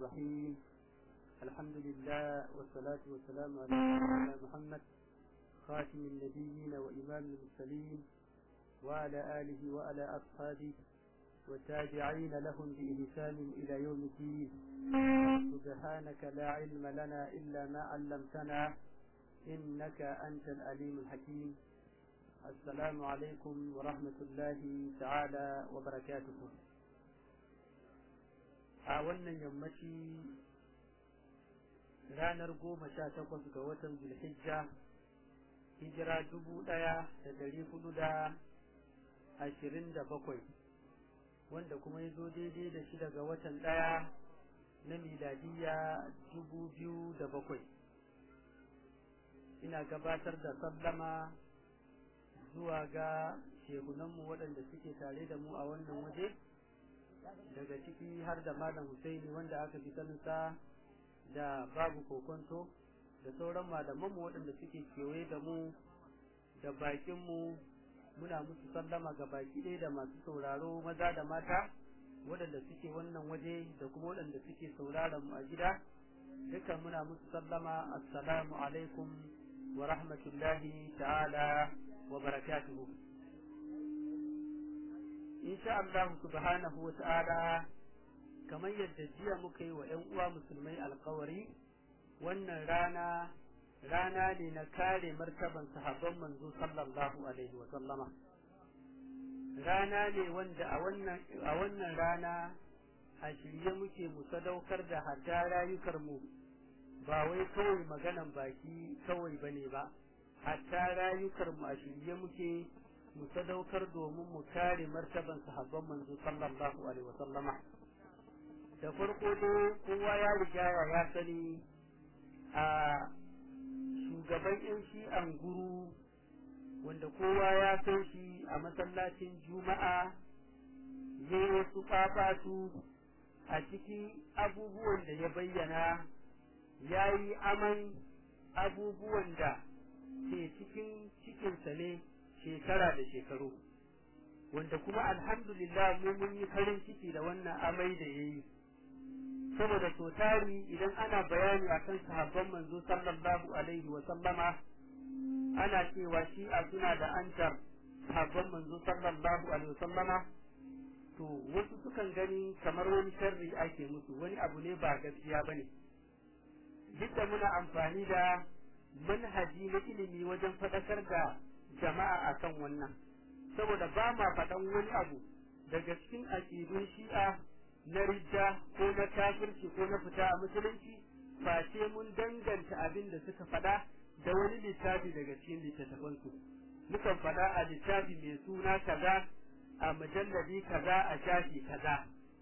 الرحيم الحمد لله والصلاة والسلام على سيدنا محمد خاتم النبيين وإمام المرسلين وعلى آله وعلى أصحابه والتابعين لهم بإحسان إلى يوم الدين سبحانك لا علم لنا إلا ما علمتنا إنك أنت الأليم الحكيم السلام عليكم ورحمة الله تعالى وبركاته a wannan yammaci ranar goma sha takwas ga watan zulhijja hijira dubu ɗaya da dari hudu da ashirin da bakwai wanda kuma ya zo daidai da shida ga watan ɗaya na miladiya dubu biyu da bakwai ina gabatar da sallama zuwa ga shehunanmu waɗanda suke tare da mu a wannan waje daga ciki har da malam Husaini wanda aka fi saninsa da babu kokonto da sauran malamanmu waɗanda suke kewaye da mu da bakinmu muna musu sallama ga baki ɗaya da masu sauraro maza da mata waɗanda suke wannan waje da kuma waɗanda suke sauraron mu a gida dukan muna musu sallama assalamu alaikum wa rahmatullahi ta'ala wa barakatuhu insha Allah subhanahu wa ta'ala kamar yadda jiya muka yi wa ‘yan uwa musulmai alkawari wannan rana rana ne na kare martaban sahabban manzo sallallahu alaihi wa sallama rana ne wanda a wannan a wannan rana a shirye muke mu sadaukar da hadda rayukar mu ba wai kawai maganan baki kawai bane ba hatta rayukar mu a shirye muke mu sadaukar domin mu kare martaban sahabban manzo sallallahu alaihi wa sallama da farko dai kowa ya riga ya sani a shugaban yan shi'an guru wanda kowa ya san shi a masallacin juma'a ya yi wasu fafatu a cikin abubuwan da ya bayyana ya yi aman abubuwan da ke cikin cikinsa ne shekara da shekaru wanda kuma alhamdulillah mu mun yi farin ciki da wannan amai da yayi saboda so tari idan ana bayani akan sahabban manzo sallallahu alaihi wa sallama ana cewa shi a suna da antar sahabban manzo sallallahu alaihi wa sallama to wasu sukan gani kamar wani sharri ake musu wani abu ne ba gaskiya bane duk da muna amfani da manhaji na ilimi wajen faɗakar da jama'a akan wannan saboda ba ma faɗan wani abu daga cikin aƙidun shi'a na ridda ko na kafirci ko na fita a musulunci face mun danganta abin da suka faɗa da wani littafi daga cikin littattafansu mukan faɗa a littafi mai suna kaza a mujalladi kaza a shafi kaza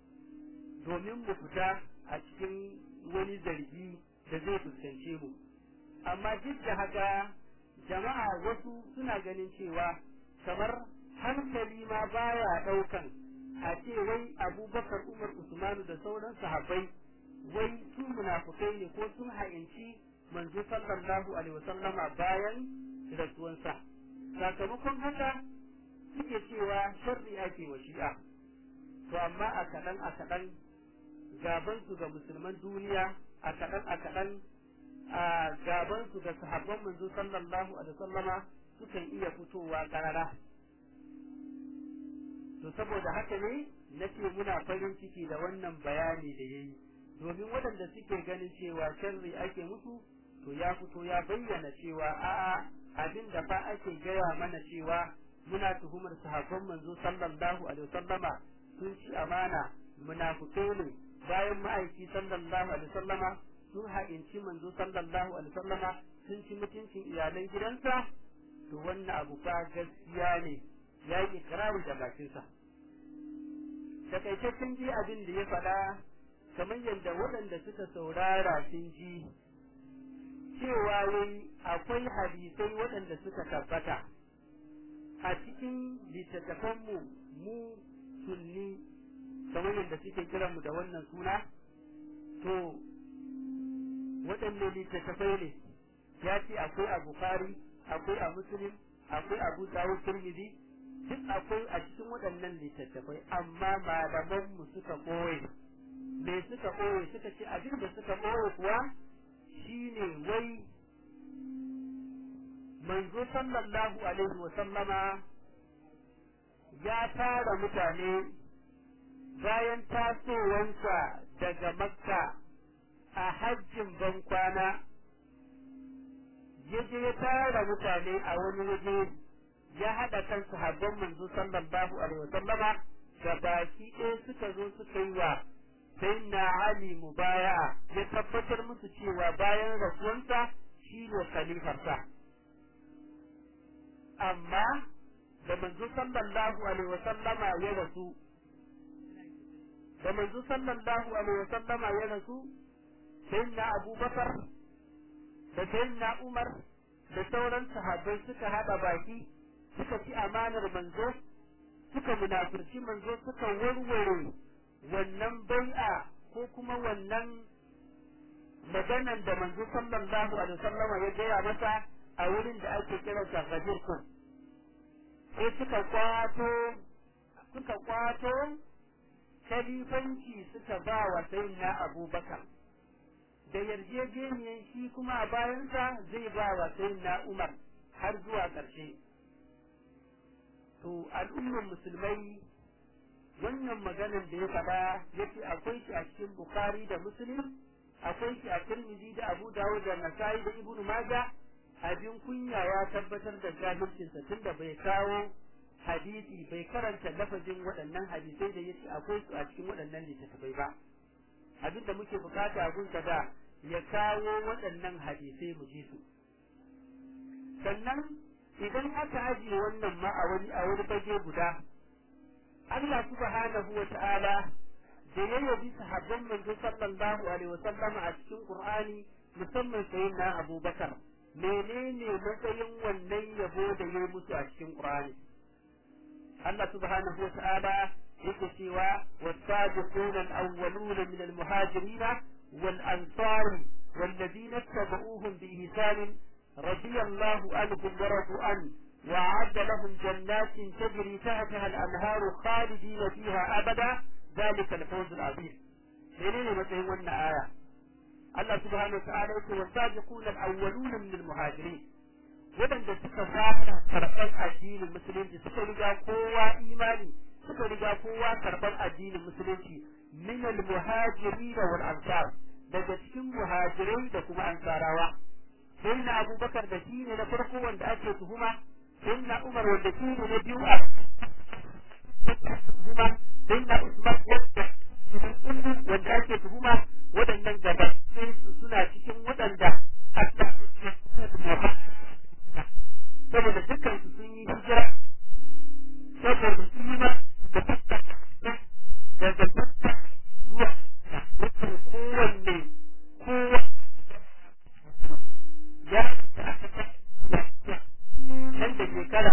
domin mu fita a cikin wani zargi da zai fuskance mu amma duk da haka jama'a wasu suna ganin cewa kamar hankali ma baya daukan a ce wai abubakar umar usmanu da sauran sahabbai wai su munafukai ne ko sun ha'inci manzo sallallahu alaihi wasallama bayan rasuwansa sakamakon haka suke cewa sharri ake wa shi'a to amma a kaɗan a kaɗan gaban su ga musulman duniya a kaɗan a kaɗan a gaban su da sahabban manzo sallallahu alaihi wasallama sukan iya fitowa karara to saboda haka ne nace muna farin ciki da wannan bayani da yayi domin waɗanda suke ganin cewa sharri ake musu to ya fito ya bayyana cewa a'a abin da fa ake gaya mana cewa muna tuhumar sahabban manzo sallallahu alaihi wasallama sun ci amana munafukai ne bayan ma'aiki sallallahu alaihi wasallama sun ha'inci manzo sallallahu alaihi wasallama sun ci mutuncin iyalan gidansa to wannan abu fa gaskiya ne ya yi ikirari da bakinsa takaitaccen ji abin da ya faɗa kamar yadda waɗanda suka saurara sun ji cewa wai akwai hadisai waɗanda suka tabbata a cikin littattafanmu mu sunni kamar yadda suke kiranmu da wannan suna to waɗanne littattafai ne ya ce akwai a bukari akwai a muslim akwai abu dawud tirmidhi duk akwai a cikin waɗannan littattafai amma malamanmu suka ɓoye me suka ɓoye suka ce abin da suka ɓoye kuwa shine wai manzo sallallahu alaihi wa sallama ya tara mutane bayan tasowansa daga makka a hajjin bankwana ya je ya tara mutane a wani waje ya haɗa kan sahabban manzo sallallahu alaihi wa sallama da baki ɗaya suka zo suka yi wa sai na Ali mubaya ya tabbatar musu cewa bayan rasuwansa shi ne khalifarsa amma da manzo sallallahu alaihi wasallama ya rasu da manzo sallallahu alaihi wasallama ya rasu sai na Abubakar da sai na Umar da sauran sahabbai suka hada baki suka ci amanar manzo suka munafurci manzo suka warware wannan bai'a ko kuma wannan maganan da manzo sallallahu alaihi wasallama ya gaya masa a wurin da ake kira sa Ghadir kun sai suka kwato suka kwato khalifanci suka ba wa sayyidina Abubakar da yarjejeniyar shi kuma a bayansa zai ba wa sayyidina Umar har zuwa ƙarshe to al'ummar musulmai wannan maganan da ya faɗa yace akwai shi a cikin Bukhari da Muslim akwai shi a Tirmidhi da Abu Dawud da Nasa'i da Ibn Majah abin kunya ya tabbatar da jahilcinsa tunda bai kawo hadisi bai karanta lafazin waɗannan hadisai da yace akwai su a cikin waɗannan littattafai ba abin da muke bukata a gunsa da ya kawo waɗannan hadisai mu ji su sannan idan aka ajiye wannan ma a wani a wani fage guda Allah subhanahu wa ta'ala da ya yabi sahabban manzo sallallahu alaihi wasallam a cikin Qur'ani musamman sayyidina Abu Bakar menene matsayin wannan yabo da ya musu a cikin Qur'ani Allah subhanahu wa ta'ala yake cewa والسابقون الأولون من المهاجرين والأنصار والذين اتبعوهم بإحسان رضي الله عنهم ورضوا عنه وأعد لهم جنات تجري تحتها الأنهار خالدين فيها أبدا ذلك الفوز العظيم منين مثلا ون آية الله سبحانه وتعالى يقول والسابقون الأولون من المهاجرين waɗanda suka fara karɓar addinin musulunci suka riga kowa imani suka riga kowa karɓar addinin musulunci min al-muhajirin wal ansar daga cikin muhajirai da kuma ansarawa sai na abubakar da shi ne na farko wanda ake tuhuma sai na umar wanda shi ne na biyu a tuhuma sai na usman wanda wanda ake tuhuma waɗannan gaba suna cikin waɗanda saboda dukkan su sun yi hijira saboda su yi da daga zuwa kowanne kowa ya nan da shekara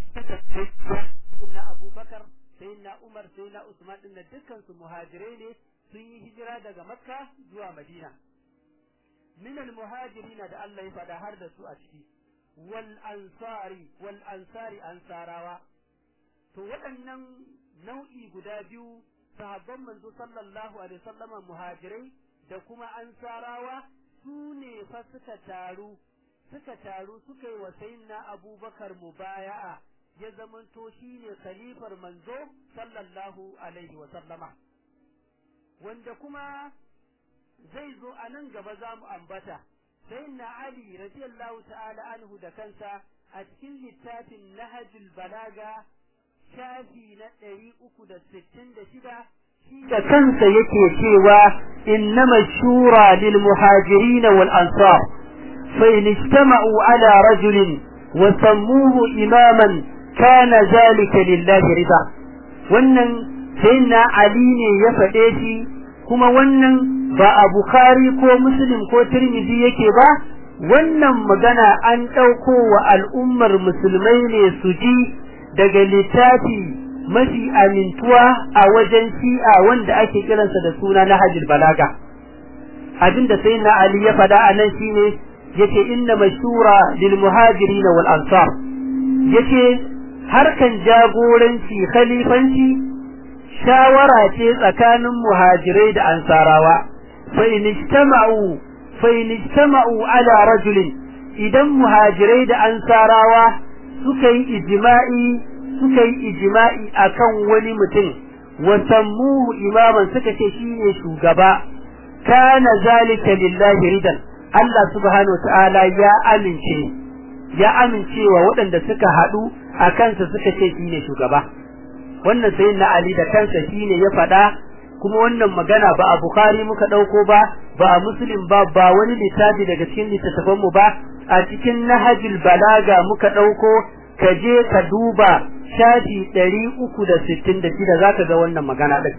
na abubakar sai na umar sai na usman din da dukkan su muhajirai ne sun yi hijira daga makka zuwa madina min al muhajirin da Allah ya faɗa har da su a ciki wal ansari wal ansari ansarawa to waɗannan nau'i guda biyu sahabban manzo sallallahu alaihi wasallama muhajirai da kuma ansarawa su ne fa suka taru suka taru suka yi wa sayyidina abubakar mubaya'a ya zamanto shine khalifar manzo sallallahu alaihi wasallama wanda kuma zai zo a nan gaba za mu ambata sayyidina ali radiyallahu ta'ala anhu da kansa a cikin littafin nahjul balaga shafi na ɗari uku da sittin da shida da kansa yake cewa innama shura lil muhajirin wal ansar fa in ijtama'u ala rajulin wa sammuhu imaman kana zalika lillahi rida wannan sayyidina ali ne ya faɗe shi kuma wannan ba a bukhari ko muslim ko tirmidhi yake ba wannan magana an ɗauko wa al'ummar musulmai ne su ji daga littafi mafi amintuwa a wajen shi'a wanda ake kiransa da suna na hajjul balaga abinda sai na ali ya faɗa a nan shine yace inna mashura lil muhajirin wal ansar yace harkan jagoranci khalifanci shawara ce tsakanin muhajirai da ansarawa fa in ijtama'u fa in ijtama'u ala rajulin idan muhajirai da ansarawa suka yi ijma'i suka yi ijma'i akan wani mutum wa sammuhu imaman suka ce shine shugaba kana zalika lillahi ridan Allah subhanahu ta'ala ya amince ya amincewa waɗanda suka haɗu a kansa suka ce shine shugaba wannan sai na Ali da kansa shine ya faɗa kuma wannan magana ba a Bukhari muka ɗauko ba ba a Muslim ba ba wani littafi daga cikin littattafan mu ba a cikin Nahjul Balaga muka ɗauko ka je ka duba shafi ɗari uku da sittin da shida za ka ga wannan magana ɗin.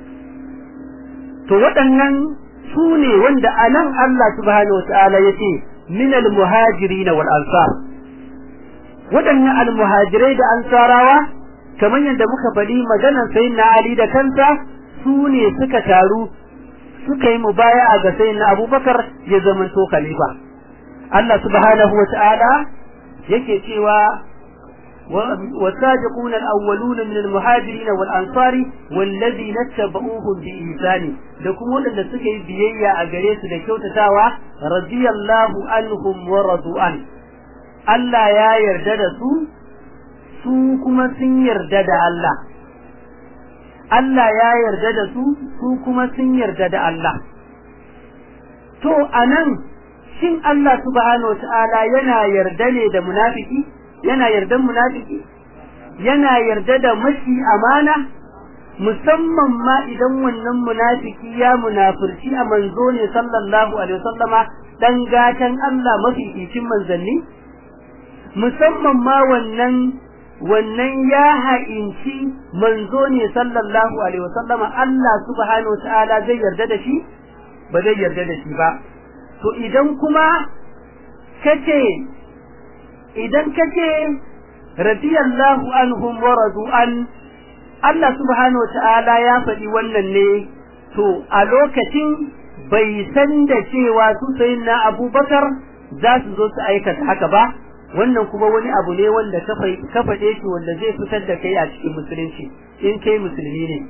To waɗannan su ne wanda a nan Allah subhanahu wa ta'ala ya ce min al-muhajiri na wal ansar. Waɗannan al-muhajirai da ansarawa kamar yadda muka faɗi maganar sayin na Ali da kansa su ne suka taru suka yi mubaya'a ga sayin na Abubakar ya zamanto khalifa. Allah subhanahu wa ta'ala yake cewa والسابقون الأولون من المهاجرين والأنصار والذين اتبعوهم بإحسان لكم ولن سكي بيئة أجريس لكوتة تاوى رضي الله عنهم ورضوا عنه Allah ya yarda da su su kuma sun yarda da Allah Allah ya yarda da su su kuma sun yarda da Allah to anan shin Allah subhanahu wataala yana yarda ne da munafiki yana yardan munafiki yana yarda da mashi amana musamman ma idan wannan munafiki ya munafurci a manzo ne sallallahu alaihi wasallama dan gatan Allah mafi cikin manzanni musamman ma wannan wannan ya ha'inci manzo ne sallallahu alaihi wasallama Allah subhanahu wataala zai yarda da shi ba zai yarda da shi ba to idan kuma kace idan kace radiyallahu anhum wa radu an Allah subhanahu wataala ya faɗi wannan ne to a lokacin bai san da cewa su sayyidina Abubakar za su zo su aikata haka ba wannan kuma wani abu ne wanda ka faɗe shi wanda zai fitar da kai a cikin musulunci in kai musulmi ne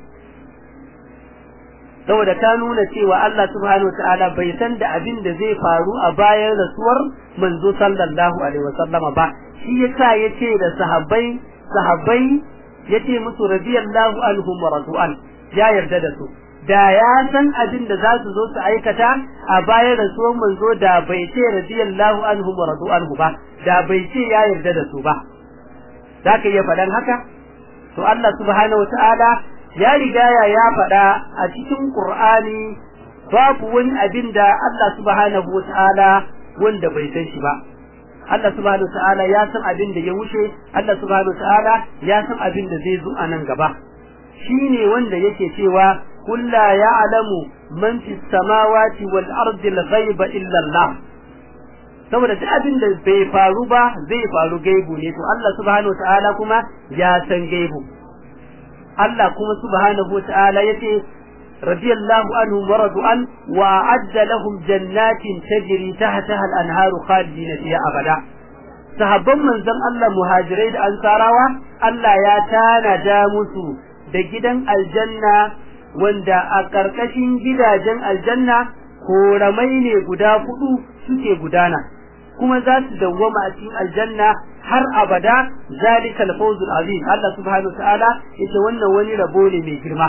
saboda ka nuna cewa Allah subhanahu ta'ala bai san da abin da zai faru a bayan rasuwar manzo sallallahu alaihi wasallama ba shi yasa yace da sahabbai sahabbai yace musu radiyallahu anhum wa radu'an ya yarda da su da ya san abin da za su zo su aikata a bayan rasuwar manzo da bai ce radiyallahu anhum wa radu'an ba da bai ce ya yarda da su ba zaka iya faɗan haka to Allah subhanahu ta'ala ya rigaya ya faɗa a cikin Qur'ani babu wani abin da Allah subhanahu wata'ala wanda bai san shi ba Allah subhanahu wata'ala ya san abin da ya wuce Allah subhanahu wata'ala ya san abin da zai zo a nan gaba shine wanda yake cewa qul la ya'lamu man fis samawati wal ardi al ghaiba illa Allah saboda duk abin da bai faru ba zai faru gaibu ne to Allah subhanahu wata'ala kuma ya san gaibu Allah kuma subhanahu wa ta'ala yace radiyallahu anhum wa radu an wa a'adda lahum jannatin tajri tahtaha al-anharu khalidina fiha abada sahabban manzon Allah muhajirai da ansarawa Allah ya tanada musu da gidan aljanna wanda a karkashin gidajen aljanna koramai ne guda hudu suke gudana kuma za su dawwama a cikin aljanna har abada zalika al-fawzul azim Allah subhanahu ta'ala yace wannan wani rabo ne mai girma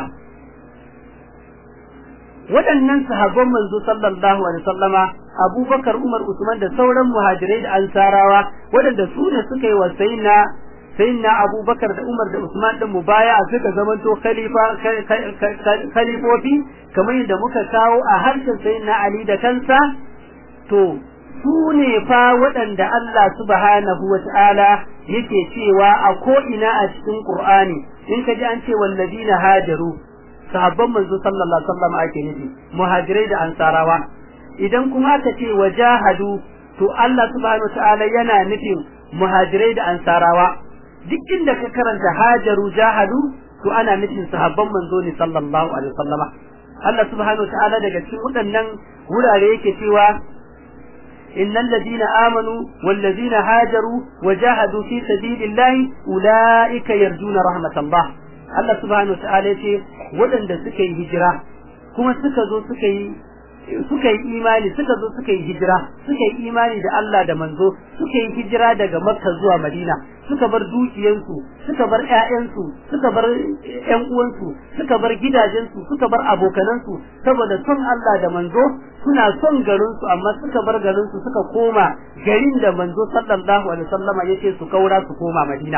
waɗannan sahabban manzo sallallahu alaihi wasallama Abubakar Umar Usman da sauran muhajirai da ansarawa waɗanda su ne suka yi wa sayyidina sayyidina Abubakar da Umar da Usman din mubaya suka zamanto khalifa khalifofi kamar yadda muka kawo a harshen sayyidina Ali da kansa to su ne fa waɗanda Allah subhanahu wa ta'ala yake cewa a ko'ina a cikin Ƙur'ani, in ka ji an ce wallazina hajaru, sahabban manzo sallallahu Alaihi wasallam ake nufi, muhajirai da ansarawa. Idan kuma aka ce wa jahadu, to Allah subhanahu wa ta'ala yana nufin muhajirai da ansarawa. Duk inda ka karanta hajaru jahadu, to ana nufin sahabban manzo ne sallallahu Alaihi wasallama. Allah subhanahu wa ta'ala daga cikin waɗannan wurare yake cewa إن الذين آمنوا والذين هاجروا وجاهدوا في سبيل الله أولئك يرجون رحمة الله Allah subhanahu wataala yace waɗanda suka yi hijira kuma suka zo suka yi suka yi imani suka zo suka yi hijira suka yi imani da Allah da manzo suka yi hijira daga Makka zuwa Madina suka bar dukiyansu suka bar ƴaƴansu suka bar ƴan uwansu suka bar gidajensu suka bar abokanansu saboda son Allah da manzo suna son garinsu amma suka bar garinsu suka koma garin da manzo sallallahu alaihi wasallama yace su kaura su koma Madina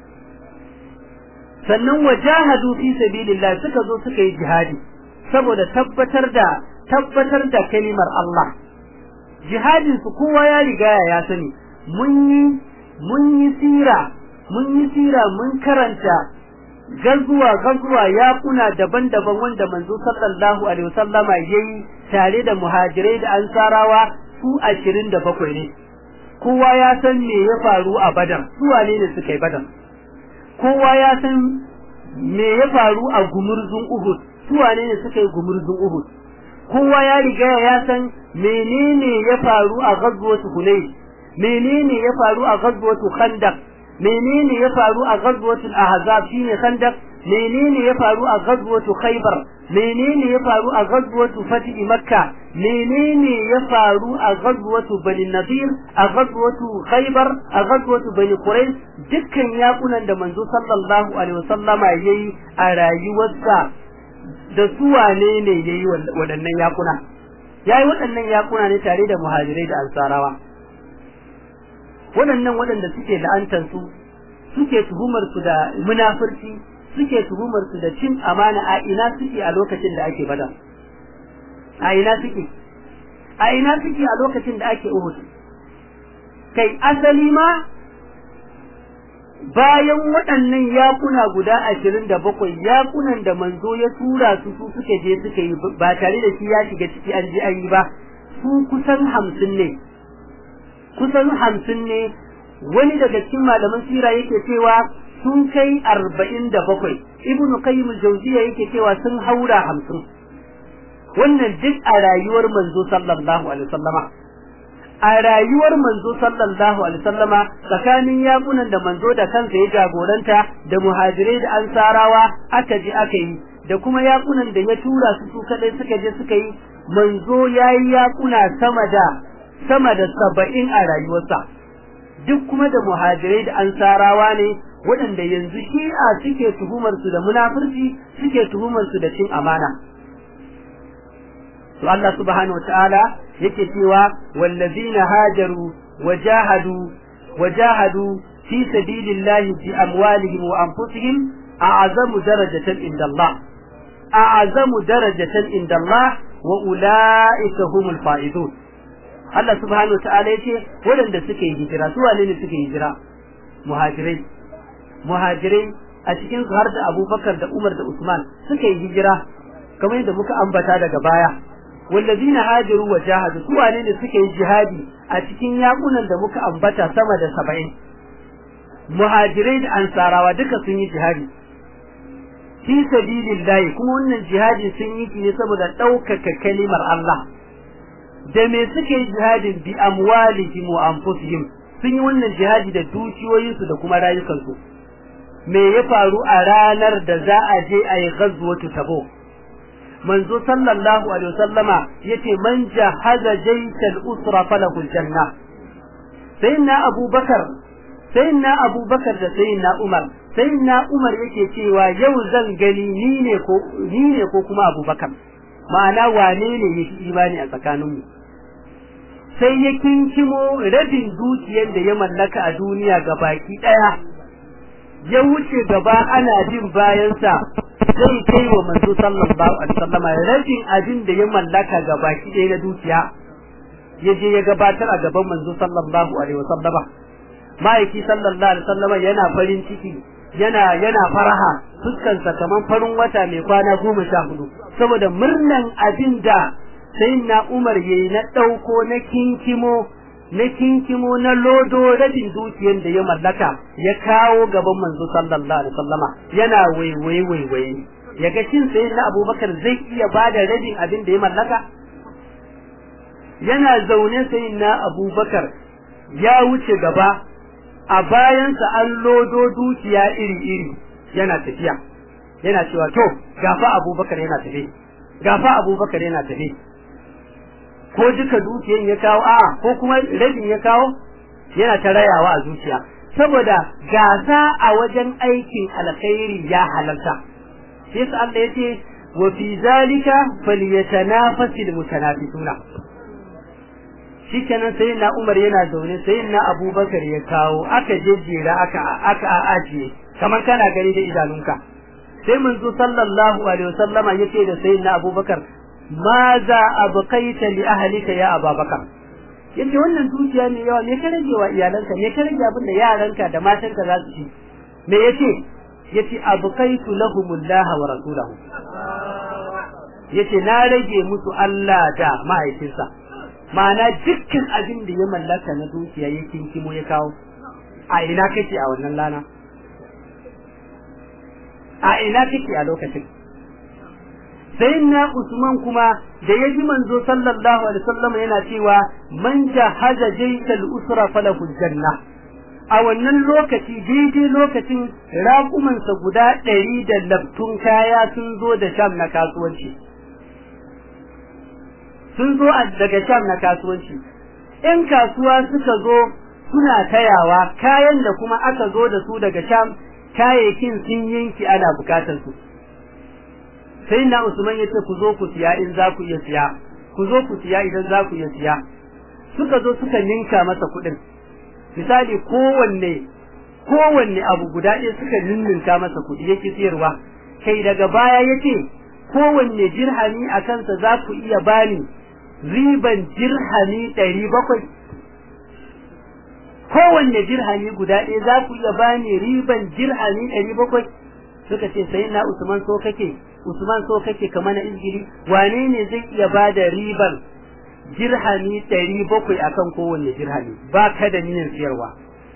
sannan wajahadu fi sabilillah suka zo suka yi jihadi saboda tabbatar da tabbatar da kalimar Allah jihadin su kowa ya riga ya sani mun yi mun yi sira mun yi sira mun karanta gazuwa gazuwa ya kuna daban-daban wanda manzo sallallahu alaihi wasallama yayi tare da muhajirai da ansarawa su 27 ne kowa ya san me ya faru a badar su wane ne suka yi badar kowa ya san me ya faru a gumurzun uhud su wane ne suka yi gumurzun uhud kowa ya riga ya san menene ya faru a ghazwatu hunayn menene ya faru a ghazwatu khandaq menene ya faru a ghazwatu ahzab shine khandaq menene ya faru a ghazwatu khaybar menene ya faru a ghazwatu fatih makka menene ya faru a ghazwatu bani nadir a ghazwatu khaybar a ghazwatu bani quraish dukkan yakunan da manzo sallallahu alaihi wasallama yayi a rayuwarsa da su wane ne yayi waɗannan yakuna yayi waɗannan yakuna ne tare da muhajirai da ansarawa waɗannan waɗanda suke la'antar su suke tuhumar su da munafurci suke tuhumar su da cin amana a ina suke a lokacin da ake bada a ina suke a ina suke a lokacin da ake uhud kai asali ma bayan waɗannan yakuna guda ashirin da bakwai yakunan da manzo ya tura su su suke je suka yi ba tare da shi ya shiga ciki an ji an yi ba su kusan hamsin ne kusan hamsin ne wani daga cikin malaman sira yake cewa sun kai arba'in da bakwai ibn qayyim al-jawziya yake cewa sun haura hamsin wannan duk a rayuwar manzo sallallahu alaihi wasallama a rayuwar manzo sallallahu alaihi wasallama tsakanin yakunan da manzo da kansa ya jagoranta da muhajirai da ansarawa aka je aka yi da kuma yakunan da ya tura su su kadai suka je suka yi manzo yayi yakuna sama da sama da saba'in a rayuwarsa duk kuma da muhajirai da ansarawa ne waɗanda yanzu shi'a suke tuhumar su da munafurci suke tuhumar su da cin amana to Allah subhanahu wataala yake cewa wallazina hajaru wajahadu wajahadu fi sabilillahi bi amwalihim wa anfusihim a'zamu darajatan inda Allah a'zamu darajatan inda Allah wa ulaika humul faizun Allah subhanahu wataala yace waɗanda suke hijira su wane ne suke hijira muhajirai muhajirai a cikin su har da Abubakar da Umar da Usman suka yi hijira kamar yadda muka ambata daga baya wallazina hajaru wa jahadu su wane ne suka yi jihadi a cikin yakunan da muka ambata sama da 70 muhajirai da ansarawa duka sun yi jihadi fi sabilillahi kuma wannan jihadi sun yi ne saboda ɗaukaka kalimar Allah da me suke jihadin bi amwalihim wa anfusihim sun yi wannan jihadi da dukiyoyinsu da kuma rayukansu me ya faru a ranar da za a je a yi ghazwatu tabuk manzo sallallahu alaihi wasallama yace man jahaza jaytal usra falahu aljanna sayyidina abubakar sayyidina abubakar da sayyidina umar sayyidina umar yake cewa yau zan gani ni ne ko ni ne ko kuma abubakar ma'ana wane ne yake imani a tsakaninmu sai ya kinkimo rabin dukiyar da ya mallaka a duniya ga baki daya ya wuce gaba ana jin bayansa zai kai wa manzo sallallahu alaihi wasallam rabin abin da ya mallaka ga baki daya na dukiya ya je ya gabatar a gaban manzo sallallahu alaihi wasallam ma'aiki sallallahu alaihi wasallam yana farin ciki yana yana faraha fuskansa kaman farin wata mai kwana goma sha hudu saboda murnan abin da sai na Umar yayi na dauko na kinkimo na kinkimo na lodo rabin dukiyar da ya mallaka ya kawo gaban manzo sallallahu alaihi wasallama yana waiwaye waiwaye yaga shin sai na Abubakar zai iya bada rabin abin da ya mallaka yana zaune sai na Abubakar ya wuce gaba a bayansa an lodo dukiya iri iri yana tafiya yana cewa to gafa abubakar yana tafe gafa abubakar yana tafe ko duka dukiyan ya kawo a ko kuma rabin ya kawo yana ta rayawa a zuciya saboda gasa a wajen aikin alkhairi ya halarta sai su Allah ya ce wa fi zalika falyatanafasil mutanafisuna shikenan sai na Umar yana zaune sai na Abubakar ya kawo aka jejjera aka aka ajiye kamar kana gani da idanunka sai manzo sallallahu alaihi wasallama yace da sayyidina Abubakar maza abqaita li ahlika ya Abubakar yace wannan dukiya ne yawa me ka rage wa iyalanka me ka rage abin da yaranka da matanka za su ci me yace yace abqaitu lahumullaha wa rasulahu yace na rage musu Allah da ma'aikinsa ma'ana dukkan abin da ya mallaka na dukiya ya kinkimo ya kawo a ina kake a wannan lana a ina kake a lokacin sayyidina Usman kuma da ya ji manzo sallallahu alaihi wasallam yana cewa man jahaza jaysal usra falahu janna a wannan lokaci daidai lokacin raƙumansa guda ɗari da laftun kaya sun zo da sham na kasuwanci sun zo daga sham na kasuwanci in kasuwa suka zo suna tayawa kayan da kuma aka zo da su daga sham kayayyakin sun yanki ana bukatar su sai na usman yace ku zo ku siya in za ku iya siya ku zo ku siya idan za ku iya siya suka zo suka ninka masa kuɗin misali kowanne kowanne abu guda ɗaya suka ninninka masa kuɗi yake siyarwa kai daga baya yace kowanne dirhami a kansa za ku iya bani riban dirhami ɗari bakwai kowanne dirhami guda ɗaya za ku iya bani riban dirhami ɗari bakwai suka ce sai na usman so kake usman so kake kamar na injili wane ne zai iya ba da riban dirhami ɗari bakwai akan kowanne dirhami ba ka da niyyar siyarwa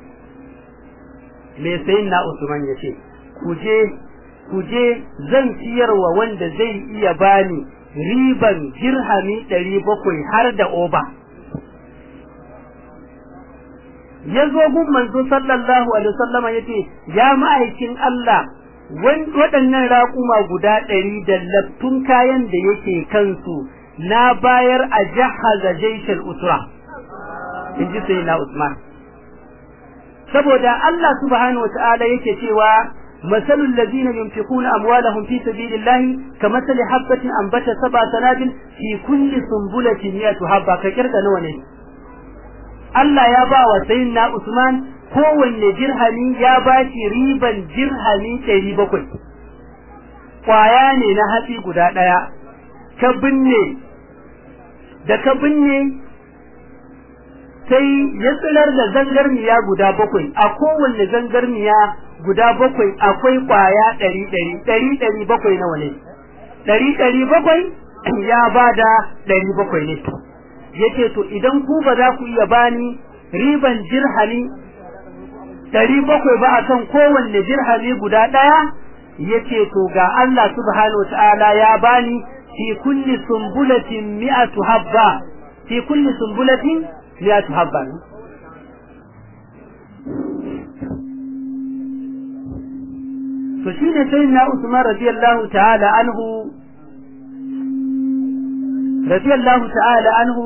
me sai na usman ya ce ku je ku je zan siyarwa wanda zai iya bani riban dirhami ɗari bakwai har da oba ya zo gun manzo sallallahu alaihi wasallama ya ce ya ma'aikin Allah waɗannan raƙuma guda ɗari da laftun kayan da yake kansu na bayar a jahaza jaishal usra in ji sai na Usman saboda Allah subhanahu wa ta'ala yake cewa مثل الذين ينفقون أموالهم في سبيل الله كمثل حبة أنبت سبع سنابل في كل سنبلة مئة حبة كيرك نوني Allah ya ba wa sayyidina Usman kowanne dirhami ya ba shi riban dirhami ɗari bakwai. Kwaya ne na hatsi guda ɗaya, ka binne, da ka binne sai ya tsilar da zangarniya guda bakwai, a kowanne zangarniya guda bakwai akwai kwaya ɗari ɗari ɗari ɗari bakwai nawa ne ɗari ɗari bakwai ya ba da ɗari bakwai ne yace to idan ku ba za ku iya bani riban dirhami ɗari bakwai ba akan kowanne dirhami guda ɗaya yace to ga Allah subhanahu ta'ala ya bani fi kulli sumbulatin mi'atu habba fi kulli sumbulatin mi'atu habba to shine sai na Usman radiyallahu ta'ala anhu radiyallahu ta'ala anhu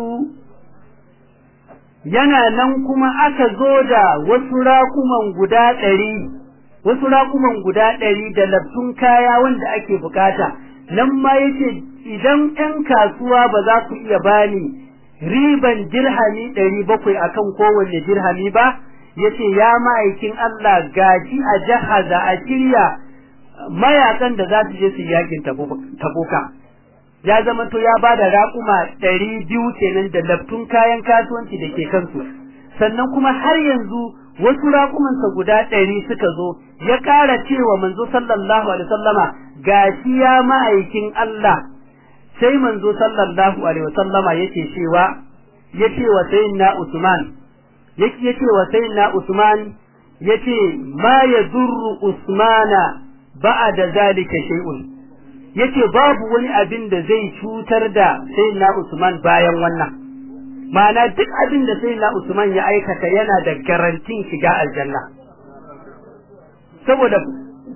yana nan kuma aka zo da wasu raƙuman guda ɗari wasu raƙuman guda ɗari da laftun kaya wanda ake bukata nan ma yace idan ƴan kasuwa ba za ku iya bani riban dirhami ɗari bakwai akan kowanne dirhami ba yace ya ma'aikin Allah gaji a jahaza a shirya mayakan da za su je su yakin tabuka ya zama to ya ba da raƙuma ɗari biyu kenan da laftun kayan kasuwanci da ke kansu sannan kuma har yanzu wasu raƙumansa guda ɗari suka zo ya ƙara cewa manzo sallallahu alaihi wasallama gashi ya ma'aikin Allah sai manzo sallallahu alaihi wasallama yake cewa yace wa sayyidina Usman yake yace wa sayyidina Usman yace ma yadurru Usmana ba'da zalika shay'un yace babu wani abin da zai cutar da sayyidina Usman bayan wannan ma'ana duk abin da sayyidina Usman ya aikata yana da garantin shiga aljanna saboda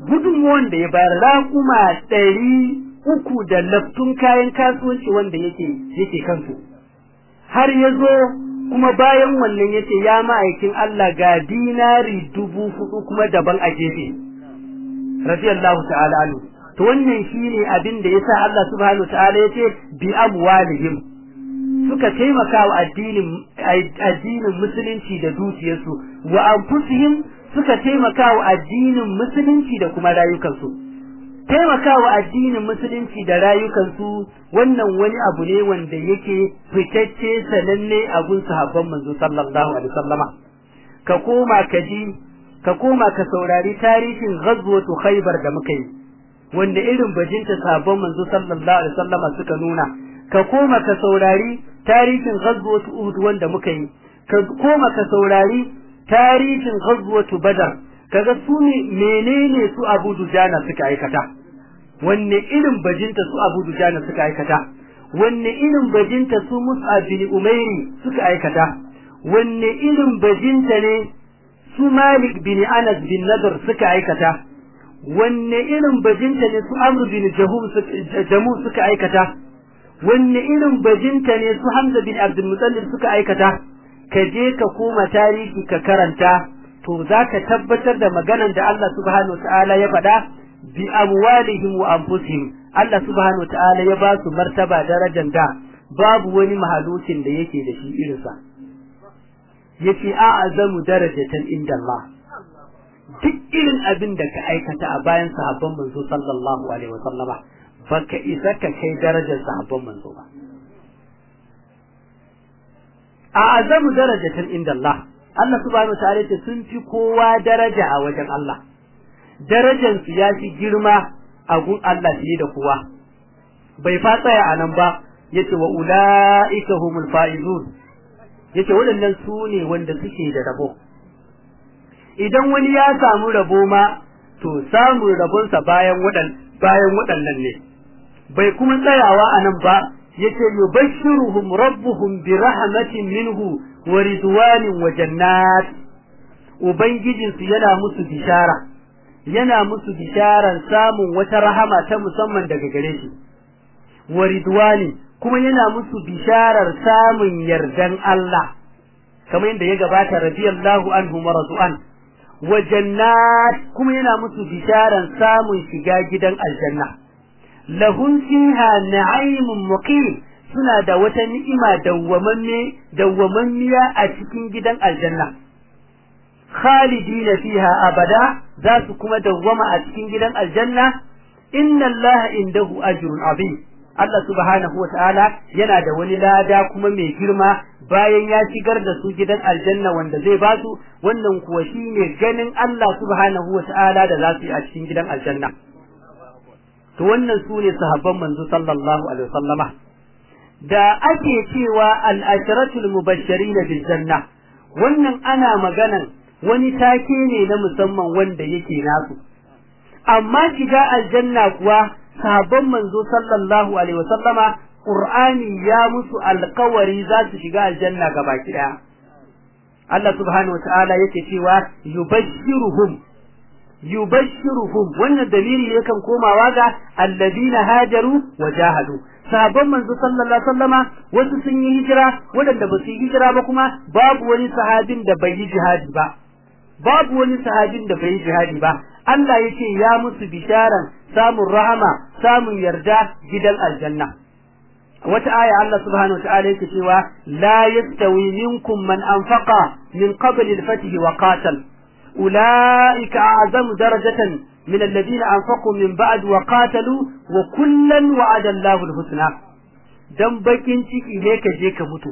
gudunmuwan da ya bayar raƙuma ɗari uku da laftun kayan kasuwanci wanda yake yake kansu har ya zo kuma bayan wannan yace ya ma'aikin Allah ga dinari dubu hudu kuma daban a gefe radiyallahu ta'ala anhu to wannan shine abin da yasa Allah subhanahu wa ta'ala yace bi amwalihim suka taimaka wa addinin addinin musulunci da dukiyarsu wa anfusihim suka taimaka wa addinin musulunci da kuma rayukansu taimaka wa addinin musulunci da rayukansu wannan wani abu ne wanda yake fitacce sananne a gun sahabban manzo sallallahu alaihi wasallama ka koma ka ji ka koma ka saurari tarihin ghazwatu khaybar da muka yi wanda irin bajinta sahabban manzo sallallahu alaihi wasallama suka nuna ka koma ka saurari tarihin ghazwatu uhud wanda muka yi ka koma ka saurari tarihin ghazwatu badar kaga su ne menene su abu dujana suka aikata wanne irin bajinta su abu dujana suka aikata wanne irin bajinta su mus'ab bin umairi suka aikata wanne irin bajinta ne su malik bin anas bin nadar suka aikata wanne irin bajinta ne su amr bin jamu suka aikata wanne irin bajinta ne su Hamza bin Abdul Muttalib suka aikata ka je ka koma tarihi ka karanta to zaka tabbatar da maganan da Allah subhanahu wataala ya faɗa bi amwalihim wa anfusihim Allah subhanahu wataala ya ba su martaba darajar da babu wani mahalukin da yake da shi irinsa yace a'azamu darajatan inda Allah duk irin abin da ka aikata a bayan sahabban manzo sallallahu alaihi wasallama baka isa ka kai darajar sahabban manzo ba a azamu darajatan inda Allah Allah subhanahu wa ta'ala sun fi kowa daraja a wajen Allah darajar su ya fi girma a gun Allah fiye da kowa bai fa tsaya a nan ba yace wa ulaika humul faizun yace waɗannan su ne wanda suke da rabo idan wani ya samu rabo ma to samun rabonsa bayan waɗan bayan waɗannan ne bai kuma tsayawa a nan ba yace yubashshiruhum rabbuhum bi rahmatin minhu wa ridwanin wa jannat ubangijin su yana musu bishara yana musu bisharan samun wata rahama ta musamman daga gare shi wa ridwani kuma yana musu bisharar samun yardan Allah kamar yadda ya gabata radiyallahu anhu marzu'an wa jannat kuma yana musu bisharan samun shiga gidan aljanna lahum fiha na'imun muqim suna da wata ni'ima dawwamamme dawwamammiya a cikin gidan aljanna khalidina fiha abada za su kuma dawwama a cikin gidan aljanna inna allaha indahu ajrun azim Allah subhanahu wataala yana da wani lada kuma mai girma bayan ya shigar da su gidan aljanna wanda zai ba su wannan kuwa shine ganin Allah subhanahu wataala da za su yi a cikin gidan aljanna to wannan su ne sahabban manzo sallallahu alaihi wasallama da ake cewa al-ashratul mubashirin bil janna wannan ana maganan wani take ne na musamman wanda yake nasu amma shiga aljanna kuwa sahabban manzo sallallahu alaihi wasallama qur'ani ya musu alƙawari za su shiga aljanna gabaki daya Allah subhanahu wa ta'ala yake cewa yubashshiruhum yubashshiruhum wannan dalili yakan komawa ga alladina hajaru wa jahadu sahabban manzo sallallahu alaihi wasallama wasu sun yi hijira wadanda ba su yi hijira ba kuma babu wani sahabin da bai yi jihadi ba babu wani sahabin da bai yi jihadi ba Allah yace ya musu bisharan samun rahama samun yarda gidan aljanna wata aya Allah subhanahu wa ta'ala yake cewa la yastawi minkum man anfaqa min qabli al-fath wa qatal أولئك أعظم درجة من الذين أنفقوا من بعد وقاتلوا وكلا وعد الله الحسنى dan bakin ciki ne ka je ka mutu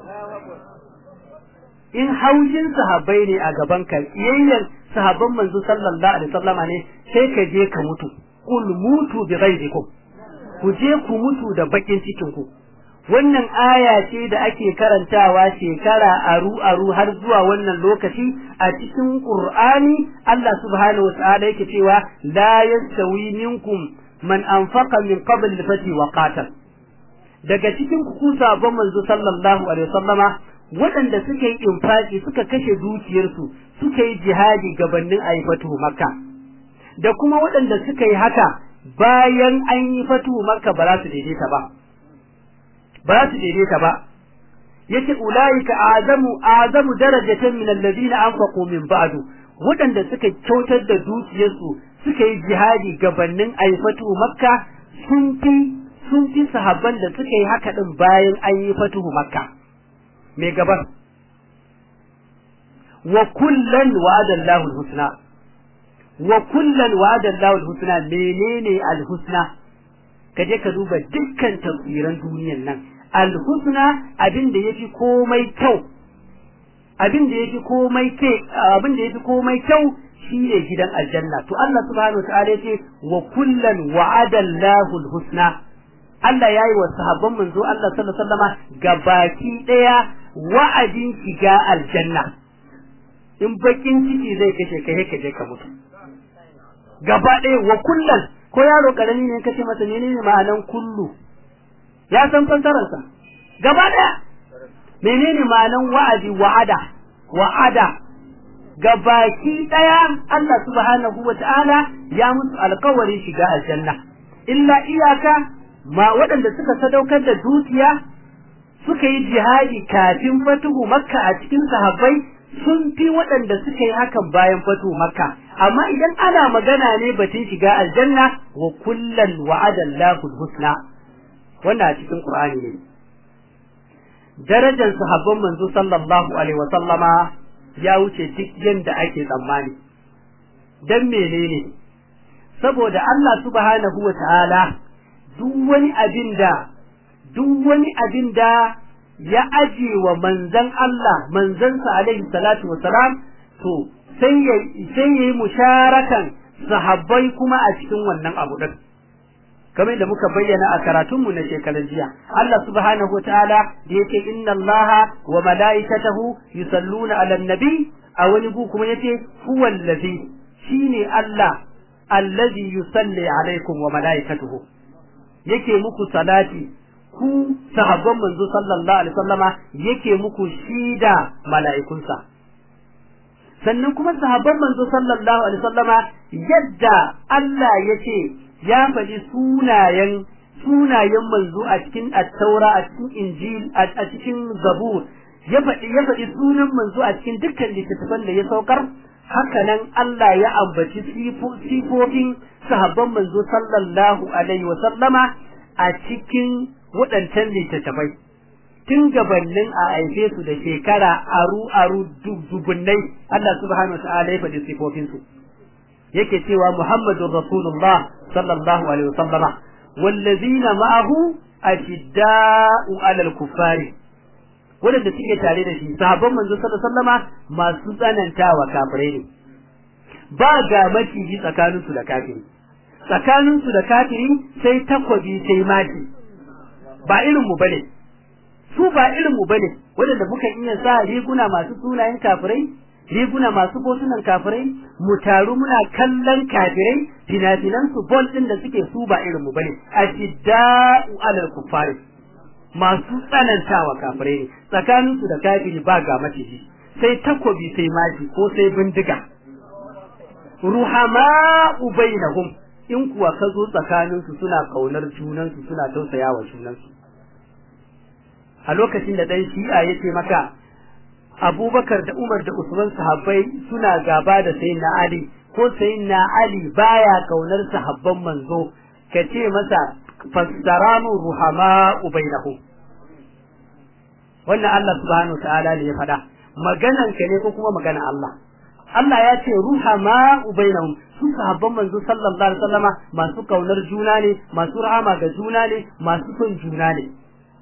in haushin sahabbai ne a gaban ka yayyan sahabban manzo sallallahu alaihi wasallama ne sai ka je ka mutu kul mutu bi ghaizikum ku je ku mutu da bakin cikin ku wannan aya ce da ake karantawa shekara aru aru har zuwa wannan lokaci a cikin Qur'ani Allah subhanahu wa ta'ala yake cewa la yastawi minkum man anfaqa min qabl al-fath wa qatal daga cikin ku sabon manzo sallallahu alaihi wasallama waɗanda suka yi infaki suka kashe dukiyarsu suka yi jihadi gabanin aifatu makka da kuma waɗanda suka yi haka bayan an yi fatu makka ba za su daidaita ba ba za su daidaita ba yace ulaika azamu azamu darajatan min alladhina anfaqu min ba'du waɗanda suka kyautar da dukiyarsu suka yi jihadi gabanin aifatu makka sun fi sun fi sahabban da suka yi haka din bayan an yi fatuhu makka me gaban wa kullan wa'ada Allahu al-husna wa kullan wa'ada Allahu al-husna menene al-husna kaje ka duba dukkan tafsiran duniyar nan al-husna abin da yafi komai kyau abin da yafi komai ke abin da yafi komai kyau shine gidan aljanna to Allah subhanahu wataala yace wa kullan wa'ada Allahu al-husna Allah yayi wa sahabban manzo Allah sallallahu alaihi wasallama gabaki daya wa'adin shiga aljanna in bakin ciki zai kashe ka ka je ka mutu gaba daya wa kullan ko yaro karami ne kace masa menene ma'anan kullu ya san fassararsa gaba daya menene ma'anan wa'adi wa'ada wa'ada gabaki daya Allah subhanahu wata'ala ya musu alƙawarin shiga aljanna illa iyaka ma waɗanda suka sadaukar da dukiya suka yi jihadi kafin fatuhu makka a cikin sahabbai sun fi waɗanda suka yi hakan bayan fatuhu makka amma idan ana magana ne batun shiga aljanna wa kullan wa'ada Allahu husna wannan a cikin Qur'ani ne darajar sahabban manzo sallallahu alaihi wa sallama ya wuce duk yanda ake tsammani dan menene saboda Allah subhanahu wa ta'ala duk wani abin da duk wani abin da ya aje wa manzan Allah manzansa alaihi salatu wa salam to sai ya sai yayi musharakan sahabbai kuma a cikin wannan abu din kamar da muka bayyana a karatunmu na shekaran jiya Allah subhanahu wa ta'ala da yake inna Allah wa mala'ikatahu yusalluna 'alan nabi a wani gu kuma yace huwa allazi shine Allah allazi yusalli alaikum wa mala'ikatuhu yake muku salati ku sahabban manzo sallallahu alaihi wasallama yake muku shida mala'ikunsa sannan kuma sahabban manzo sallallahu alaihi wasallama yadda Allah yace ya faɗi sunayen sunayen manzo a cikin at-taura a cikin injil a cikin zabur ya faɗi ya faɗi sunan manzo a cikin dukkan littattafan da ya saukar haka nan Allah ya ambaci sifofin sahabban manzo sallallahu alaihi wa sallama a cikin waɗancan littattafai tun gabanin a haife su da shekara aru aru dubunnai Allah subhanahu wa ta'ala ya faɗi sifofin su yake cewa Muhammadur Rasulullah sallallahu alaihi wa sallama wallazina ma'ahu ashidda'u 'alal kuffari waɗanda suke tare da shi sahabban manzo sallallahu alaihi wasallama masu tsanantawa kafirai ne ba ga maciji tsakanin su da kafiri tsakanin su da kafiri sai takwabi sai mati ba irin mu bane su ba irin mu bane waɗanda muka iya sa riguna masu sunayen kafirai riguna masu botunan kafirai mu taru muna kallon kafirai fina-finan su bol din da suke su ba irin mu bane ashidda'u alal kuffari masu tsanantawa kafirai ne tsakanin su da kafiri ba ga maciji sai takobi sai mashi ko sai bindiga ruhama bainahum in kuwa ka zo tsakanin su suna kaunar junan su suna tausayawa junan su a lokacin da dan shi'a yace maka Abubakar da Umar da Usman sahabbai suna gaba da sayyidina Ali ko sayyidina Ali baya kaunar sahabban manzo kace masa fassaranu ruhama bainahum wannan Allah subhanahu ta'ala ne ya faɗa maganan ka ne ko kuma maganan Allah Allah ya ce ruhama bainahum su sahabban manzo sallallahu alaihi wasallama masu kaunar juna ne masu rahama ga juna ne masu son juna ne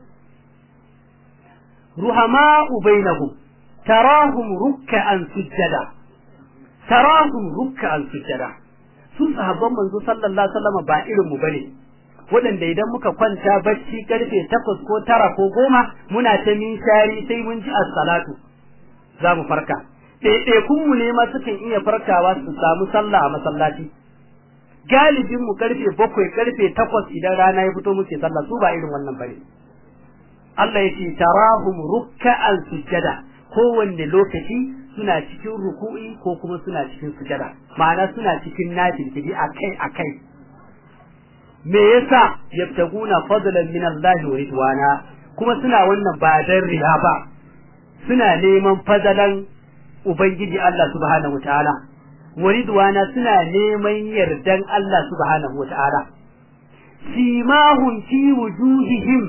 ruhama bainahum tarahum ruk'an sujjada tarahum ruk'an sujjada su sahabban manzo sallallahu alaihi wasallama ba irin mu bane waɗanda idan muka kwanta bacci karfe takwas ko tara ko goma muna ta shari sai mun ji as-salatu za mu farka ɗaiɗaikun mu ne ma sukan iya farkawa su samu sallah a masallaci galibin mu karfe bakwai karfe takwas idan rana ya fito muke sallah su ba irin wannan bane Allah ya ce tarahum rukka'an sujjada kowanne lokaci suna cikin ruku'i ko kuma suna cikin sujada ma'ana suna cikin nafilfili akai akai me yasa yabtaguna fadlan min Allah wa ridwana kuma suna wannan ba dan riya ba suna neman fadalan ubangiji Allah subhanahu wataala wa ridwana suna neman yardan Allah subhanahu wataala simahum fi wujuhihim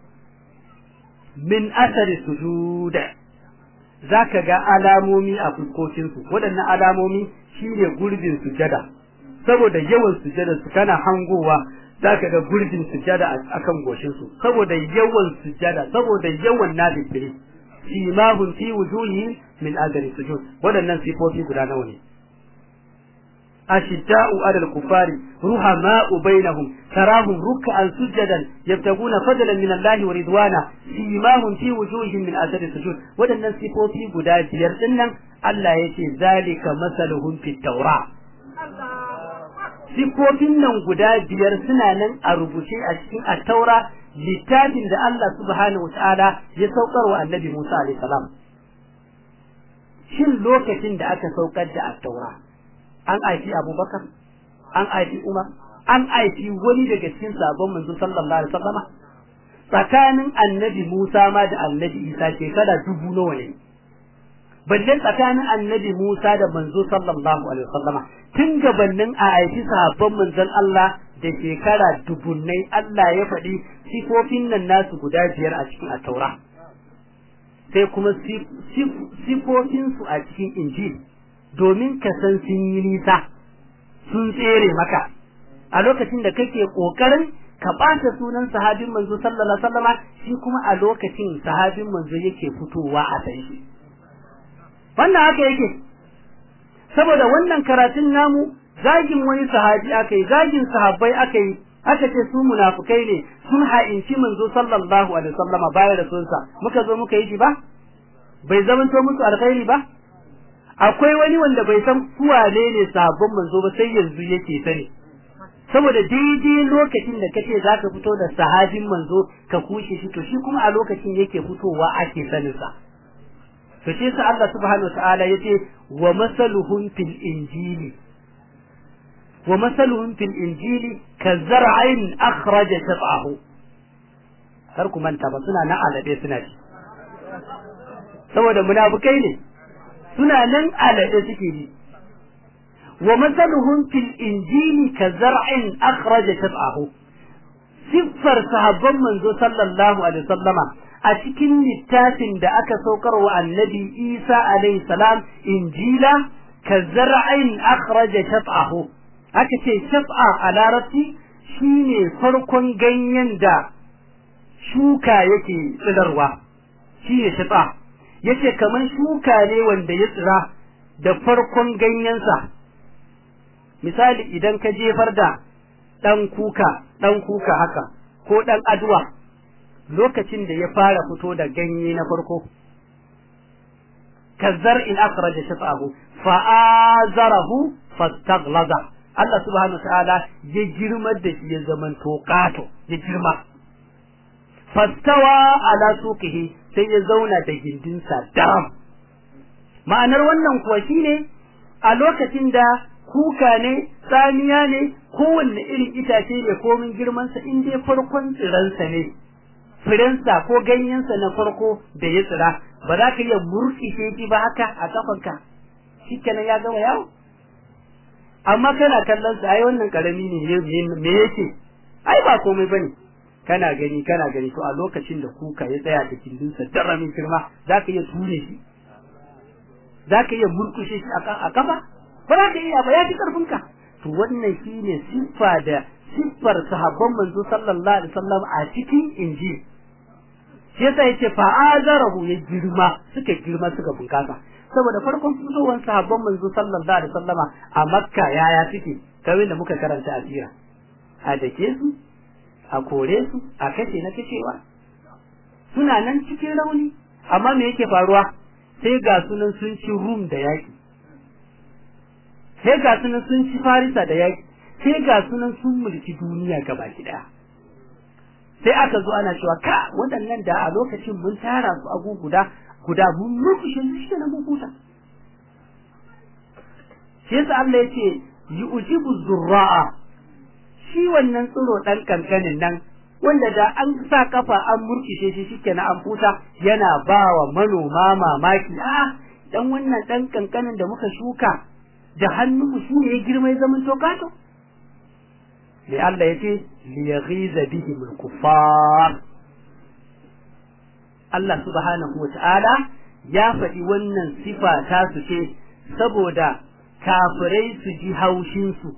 min athari sujud zaka ga alamomi a fuskokinsu waɗannan alamomi shine gurbin sujada saboda yawan sujada su kana hangowa zaka ga gurbin sujada akan goshin su saboda yawan sujada saboda yawan nafili simahum fi wujuhihim min athari sujud waɗannan sifofi guda nawa ne أشداء على الكفار رحماء بينهم تراهم ركعا سجدا يبتغون فضلا من الله ورضوانا سيماهم في وجوههم من أثر السجود ودن نسيبوا في قداء سيرتنا الله يشي ذلك مثلهم في التوراة sifofin nan guda biyar suna nan a rubuce a cikin attaura littafin da Allah subhanahu wataala ya saukar wa annabi Musa alaihi salam shin lokacin da aka saukar da attaura an aiki abubakar an aiki umar an aiki wani daga cikin sabon manzo sallallahu alaihi wasallama tsakanin annabi musa ma da annabi isa shekara dubu nawa ne balle tsakanin annabi musa da manzo sallallahu alaihi wasallama tun gabanin a aiki sahabban manzon Allah da shekara dubunnai Allah ya faɗi sifofin nan nasu guda biyar a cikin ataura sai kuma sifofinsu a cikin injil domin ka san sun yi nisa sun tsere maka a lokacin da kake kokarin ka ɓata sunan sahabin manzo sallallahu alaihi wasallama shi kuma a lokacin sahabin manzo yake fitowa a san shi wannan haka yake saboda wannan karatun namu zagin wani sahabi aka yi zagin sahabbai aka yi aka ce su munafukai ne sun ha'inci manzo sallallahu alaihi wasallama bayan da sunsa muka zo muka yi shi ba bai zamanto musu alkhairi ba akwai wani wanda bai san kuwane ne sabon manzo ba sai yanzu yake sani saboda daidai lokacin da kace zaka fito da sahabin manzo ka kushe shi to shi kuma a lokacin yake fitowa ake sanin sa to shi sa Allah subhanahu wataala yace wa masaluhum fil injili wa masaluhum fil injili kazar'in akhraja shab'ahu kar ku manta ba suna na alabe suna ci saboda munafukai ne suna nan alade suke ji wa masaluhum fil injili ka zar'in akhraja shab'ahu siffar sahabban manzo sallallahu alaihi wasallama a cikin littafin da aka saukar wa annabi Isa alaihi salam injila ka zar'in akhraja shab'ahu aka ce shab'a a larabci shine farkon ganyen da shuka yake tsidarwa shine shab'a yace kaman shuka ne wanda ya tsira da farkon ganyensa misali idan ka jefar da dan kuka dan kuka haka ko dan aduwa lokacin da ya fara fito da ganye na farko kazzar in akhraja shafahu fa azarahu fastaghlaza Allah subhanahu wa ta'ala ya girma da shi ya zaman toqato ya girma fastawa ala suqihi sai ya zauna da gindinsa daram ma'anar wannan kuwa shine a lokacin da kuka ne tsamiya ne kowanne irin itace ne komin girmansa in dai farkon tsiransa ne firensa ko ganyensa na farko da ya tsira ba za ka iya murƙishe shi ba haka a kafanka shi kenan ya gama yawo amma kana kallon sa ai wannan karami ne me yake ai ba komai bane kana gani kana gani to a lokacin da kuka ya tsaya da kindinsa daramin girma za ka iya ture shi za ka iya murkushe shi a kafa ba za ka iya ba ya fi karfinka to wannan shine siffa da siffar sahabban manzo sallallahu alaihi wasallam a cikin injil shi yasa yace fa azarahu ya girma suka girma suka bunkasa saboda farkon fitowar sahabban manzo sallallahu alaihi wasallama a makka yaya suke kawai da muka karanta a sira a dake su a kore su a kashe na kashewa suna nan cikin rauni amma me yake faruwa sai ga sunan sun ci rum da yaki sai ga sunan sun ci farisa da yaki sai ga sunan sun mulki duniya gabaki daya sai aka zo ana cewa ka waɗannan da a lokacin mun tara su agu guda guda mun murkushe su shi na mun huta shi yasa Allah yace yu'jibu zurra'a shi wannan tsiro dan kankanin nan wanda da an sa kafa an murkishe shi shikenan an futa yana bawa manoma mamaki a dan wannan dan kankanin da muka shuka da hannunmu shi ne ya girma ya zama tokato li Allah yace li yaghiza bihim al-kuffar Allah subhanahu wa ta'ala ya faɗi wannan sifa ta su ce saboda kafirai su ji haushinsu,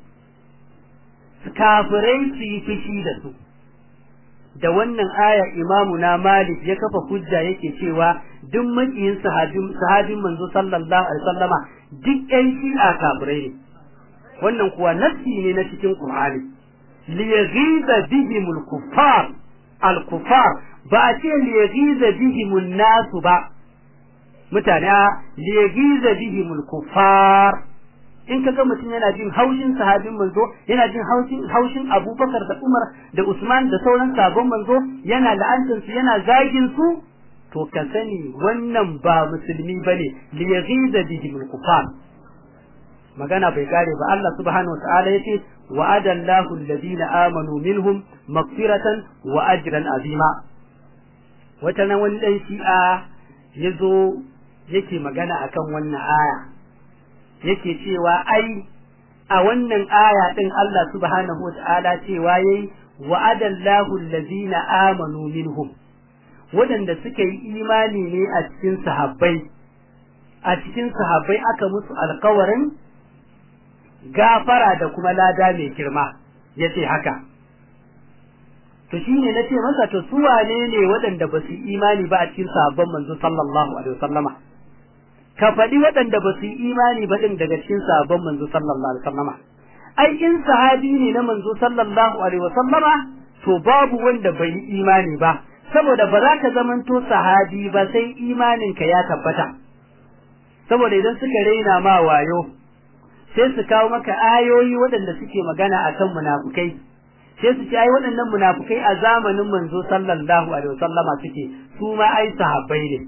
kafirai su yi fushi da su. Da wannan aya imamu na Malik ya kafa hujja yake cewa duk makiyin sahabin manzo sallallahu alaihi sallama duk ƴan shi'a kafirai ne. Wannan kuwa nassi ne na cikin Qur'ani. Liyaghiza bihimul kuffar al-kuffar ba a ce liyaghiza bihimun nasu ba mutane a liyaghiza bihimul kuffar in kaga mutum yana jin haushin sahabin manzo yana jin haushin haushin Abubakar da Umar da Usman da sauran sabon manzo yana la'antar su yana zagin su to ka sani wannan ba musulmi bane liyaghiza bihimul kuffar magana bai kare ba Allah subhanahu wa ta'ala yace wa'ada Allahu alladhina amanu minhum maghfiratan wa ajran azima wata nan wani dan shi'a yazo yake magana akan wannan aya yake cewa ai a wannan aya din Allah subhanahu wa ta'ala cewa yayi wa'ada Allahu alladhina amanu minhum waɗanda suka yi imani ne a cikin sahabbai a cikin sahabbai aka musu alkawarin gafara da kuma lada mai girma ya ce haka to shi ne na ce masa to su wane ne waɗanda ba su imani ba a cikin sahabban manzo sallallahu alaihi wasallama ka faɗi waɗanda ba su imani ba ɗin daga cikin sahabban manzo sallallahu alaihi wasallama ai in sahabi ne na manzo sallallahu alaihi wasallama to babu wanda bai yi imani ba saboda ba za ka zamanto sahabi ba sai imaninka ya tabbata saboda idan suka raina ma wayo sai su kawo maka ayoyi waɗanda suke magana akan munafukai sai su ce ai waɗannan munafukai a zamanin manzo sallallahu alaihi wasallama suke su ma ai sahabbai ne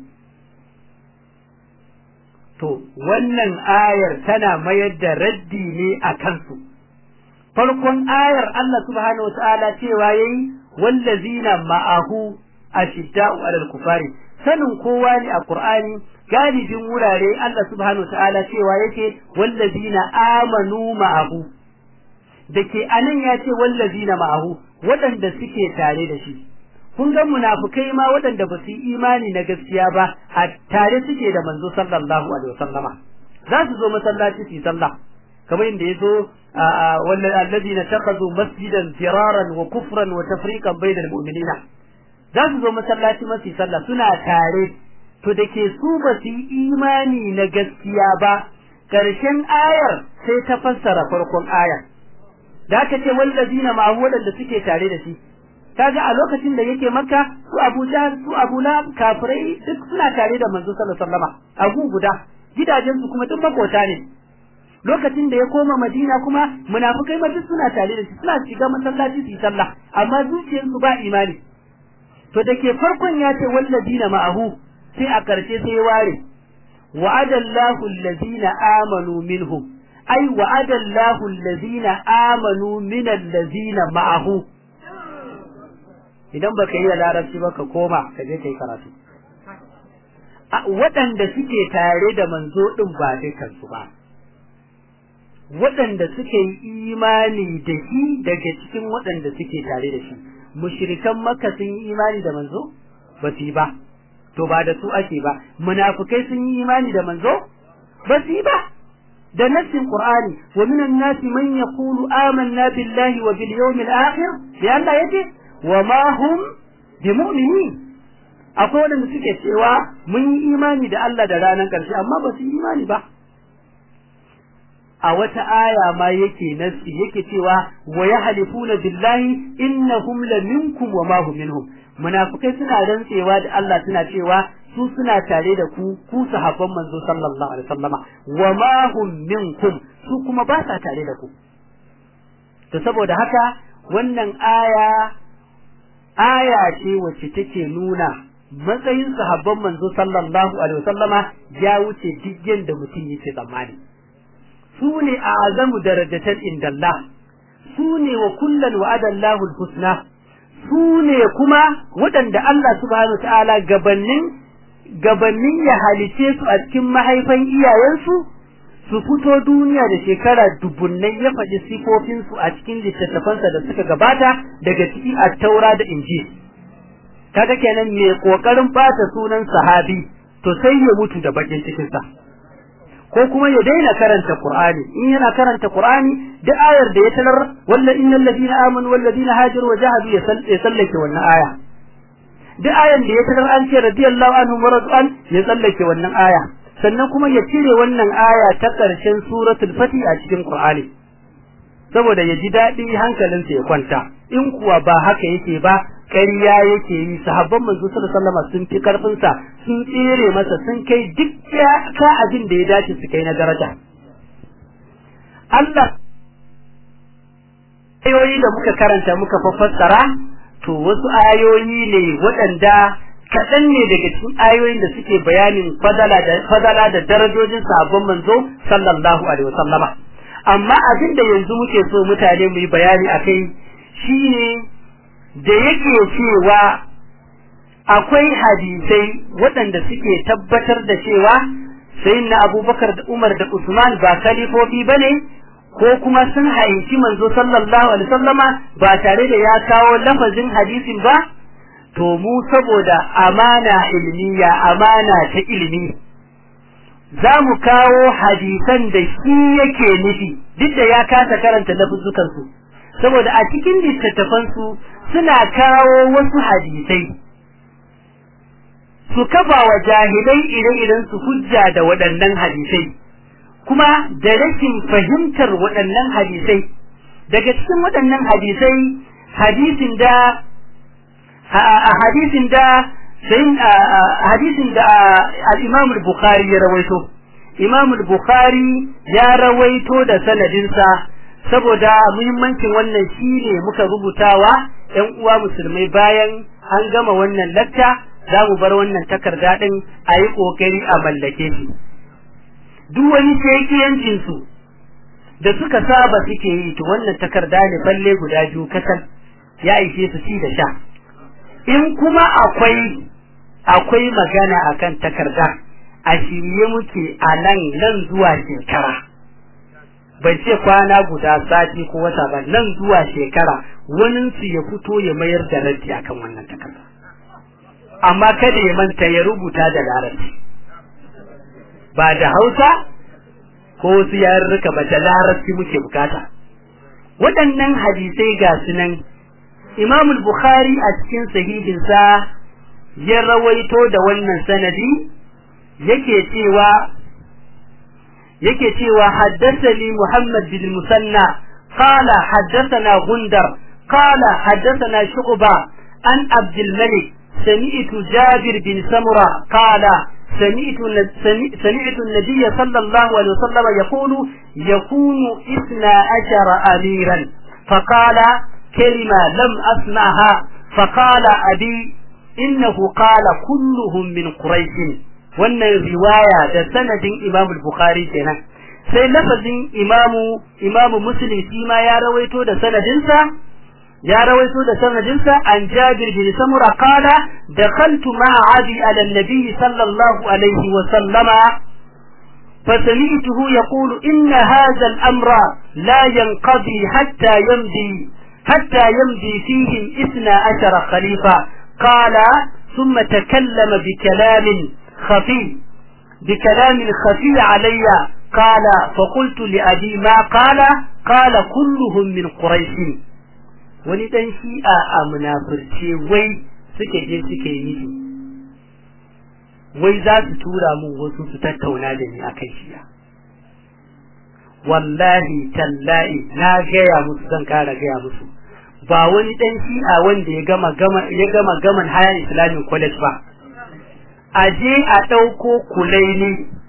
to wannan ayar tana mayar da raddi ne a kansu farkon ayar Allah subhanahu wataala cewa yayi wallazina ma'ahu ashidda'u 'alal kufari sanin kowa ne a Qur'ani galibin wurare Allah subhanahu ta'ala cewa yake wallazina amanu ma'ahu dake anan ya ce wallazina ma'ahu waɗanda suke tare da shi kun ga munafukai ma waɗanda ba su yi imani na gaskiya ba a tare suke da manzo sallallahu alaihi wasallama za su zo masallaci su yi sallah kamar inda yazo wallazina takazu masjidan firaran wa kufran wa tafriqan bainal mu'minina za su zo masallaci masu sallah suna tare to da ke su ba su yi imani na gaskiya ba ƙarshen ayar sai ta fassara farkon ayar da aka ce wallazina ma waɗanda suke tare da shi kaga a lokacin da yake makka su abu jahl su abu lahab kafirai duk suna tare da manzo sallallahu alaihi wasallama abu guda gidajen su kuma duk makota ne lokacin da ya koma madina kuma munafikai ma duk suna tare da shi suna shiga masallaci su yi sallah amma zuciyarsu ba imani to da ke farkon ya ce wallazina ma'ahu sai a karshe sai ware wa'ada Allahu allazina amanu minhum ai wa'ada Allahu allazina amanu min allazina ma'ahu idan baka yi larabci ba ka koma ka je kai karatu waɗanda suke tare da manzo din ba dukan su ba waɗanda suke yi imani da shi daga cikin waɗanda suke tare da shi mushrikan makka sun yi imani da manzo ba su yi ba to ba da su ake ba munafikai sun yi imani da manzo ba su yi ba da nassin qur'ani wa minan nasi man yaqulu amanna billahi wa bil yawmil akhir ya Allah yace wa ma hum bimu'minin akwai wanda suke cewa mun yi imani da Allah da ranar karshe amma ba su yi imani ba a wata aya ma yake nasi yake cewa wa yahlifuna billahi innahum la minkum wa ma hum minhum munafikai suna rantsewa da Allah suna cewa su suna tare da ku ku sahabban manzo sallallahu alaihi wasallama wa ma hum minkum su kuma ba sa tare da ku to saboda haka wannan aya aya ce wacce take nuna matsayin sahabban manzo sallallahu alaihi wasallama ya wuce duk yanda mutum yake tsammani su ne a azamu darajatan indallah su ne wa kullan wa'ada Allahul husna su ne kuma waɗanda Allah subhanahu ta'ala gabanin gabanin ya halice su a cikin mahaifan iyayensu su fito duniya da shekara dubunnai ya faɗi sifofinsu a cikin littattafansa da suka gabata daga ciki a taura da injil kaga kenan mai kokarin bata sunan sahabi to sai ya mutu da bakin cikin sa ko kuma ya daina karanta qur'ani in yana karanta qur'ani da ayar da ya talar walla innal ladina amanu wal ladina hajaru wa jahadu ya sallake wannan aya da ayar da ya talar an ce radiyallahu anhu wa radwan ya sallake wannan aya sannan kuma ya cire wannan aya ta karshen suratul fatih a cikin qur'ani saboda ya ji daɗi hankalinsa ya kwanta in kuwa ba haka yake ba ƙarya yake yi sahabban manzo sallallahu alaihi wasallam sun fi karfin sa sun tsere masa sun kai duk ka abin da ya dace su kai na daraja Allah ayoyi da muka karanta muka fassara to wasu ayoyi ne waɗanda kaɗan ne daga cikin ayoyin da suke bayanin fadala da fadala da darajojin sahabban manzo sallallahu alaihi wasallama amma abin da yanzu muke so mutane mu yi bayani akai shine da yake cewa akwai hadisai waɗanda suke tabbatar da cewa sayyidina abubakar da umar da usman ba kalifofi ba ne ko kuma sun haici manzo sallallahu alaihi wasallama ba tare da ya kawo lafazin hadisin ba to mu saboda amana ilmiya amana ta ilimi za mu kawo hadisan da shi yake nufi duk da ya kasa karanta lafuzzukansu saboda a cikin littattafansu suna kawo wasu hadisai su kafa wa jahilai ire-iren su hujja da waɗannan hadisai kuma da rashin fahimtar waɗannan hadisai daga cikin waɗannan hadisai hadisin da a hadisin da hadisin da al-Imam al-Bukhari ya rawaito Imam al-Bukhari ya rawaito da sanadinsa saboda muhimmancin wannan shine muka rubutawa ƴan uwa musulmai bayan an gama wannan latta za mu bar wannan takarda din a yi ƙoƙari a mallake shi duk wani shekiyancin su da suka saba suke yi to wannan takarda ne balle guda biyu kasan ya ishe su ci da sha in kuma akwai akwai magana akan takarda a shirye muke a nan nan zuwa shekara bai ce kwana guda sati ko wata ba nan zuwa shekara wani su ya fito ya mayar da raddi akan wannan takarda amma kada ya manta ya rubuta da larabci ba da hausa ko wasu yarurruka ba da larabci muke bukata waɗannan hadisai ga su nan imam bukhari a cikin sahihinsa ya rawaito da wannan sanadi yake cewa yake cewa haddathani Muhammad bin Musanna qala haddathana Gundar qala haddathana Shu'ba an Abdul Malik sami'tu Jabir bin Samura qala سمعت سمعت النبي صلى الله عليه وسلم يقول يكون اثنا عشر أميرا فقال كلمة لم أسمعها فقال أبي إنه قال كلهم من قريش wannan riwaya da sanadin Imam Bukhari kenan sai lafazin Imamu Imamu Muslim shi ma ya rawaito da sanadinsa ya rawaito da sanadinsa an Jabir bin Samura qala dakhaltu ma'a Abi ala nabi sallallahu alaihi wa sallama فسمعته يقول إن هذا الأمر لا ينقضي حتى يمضي حتى يمضي فيهم إثنى عشر خليفة قال ثم تكلم بكلام خفي بكلام خفي علي قال فقلت لأبي ما قال قال كلهم من قريش wani dan shi'a a munafurce wai suke je suke yi wai za su tura mu wasu su tattauna da ni akan shi'a wallahi tallahi na gaya musu zan kara gaya musu ba wani dan shi'a wanda ya gama gama ya gama gaman haya islamic college ba a je a ɗauko kulaini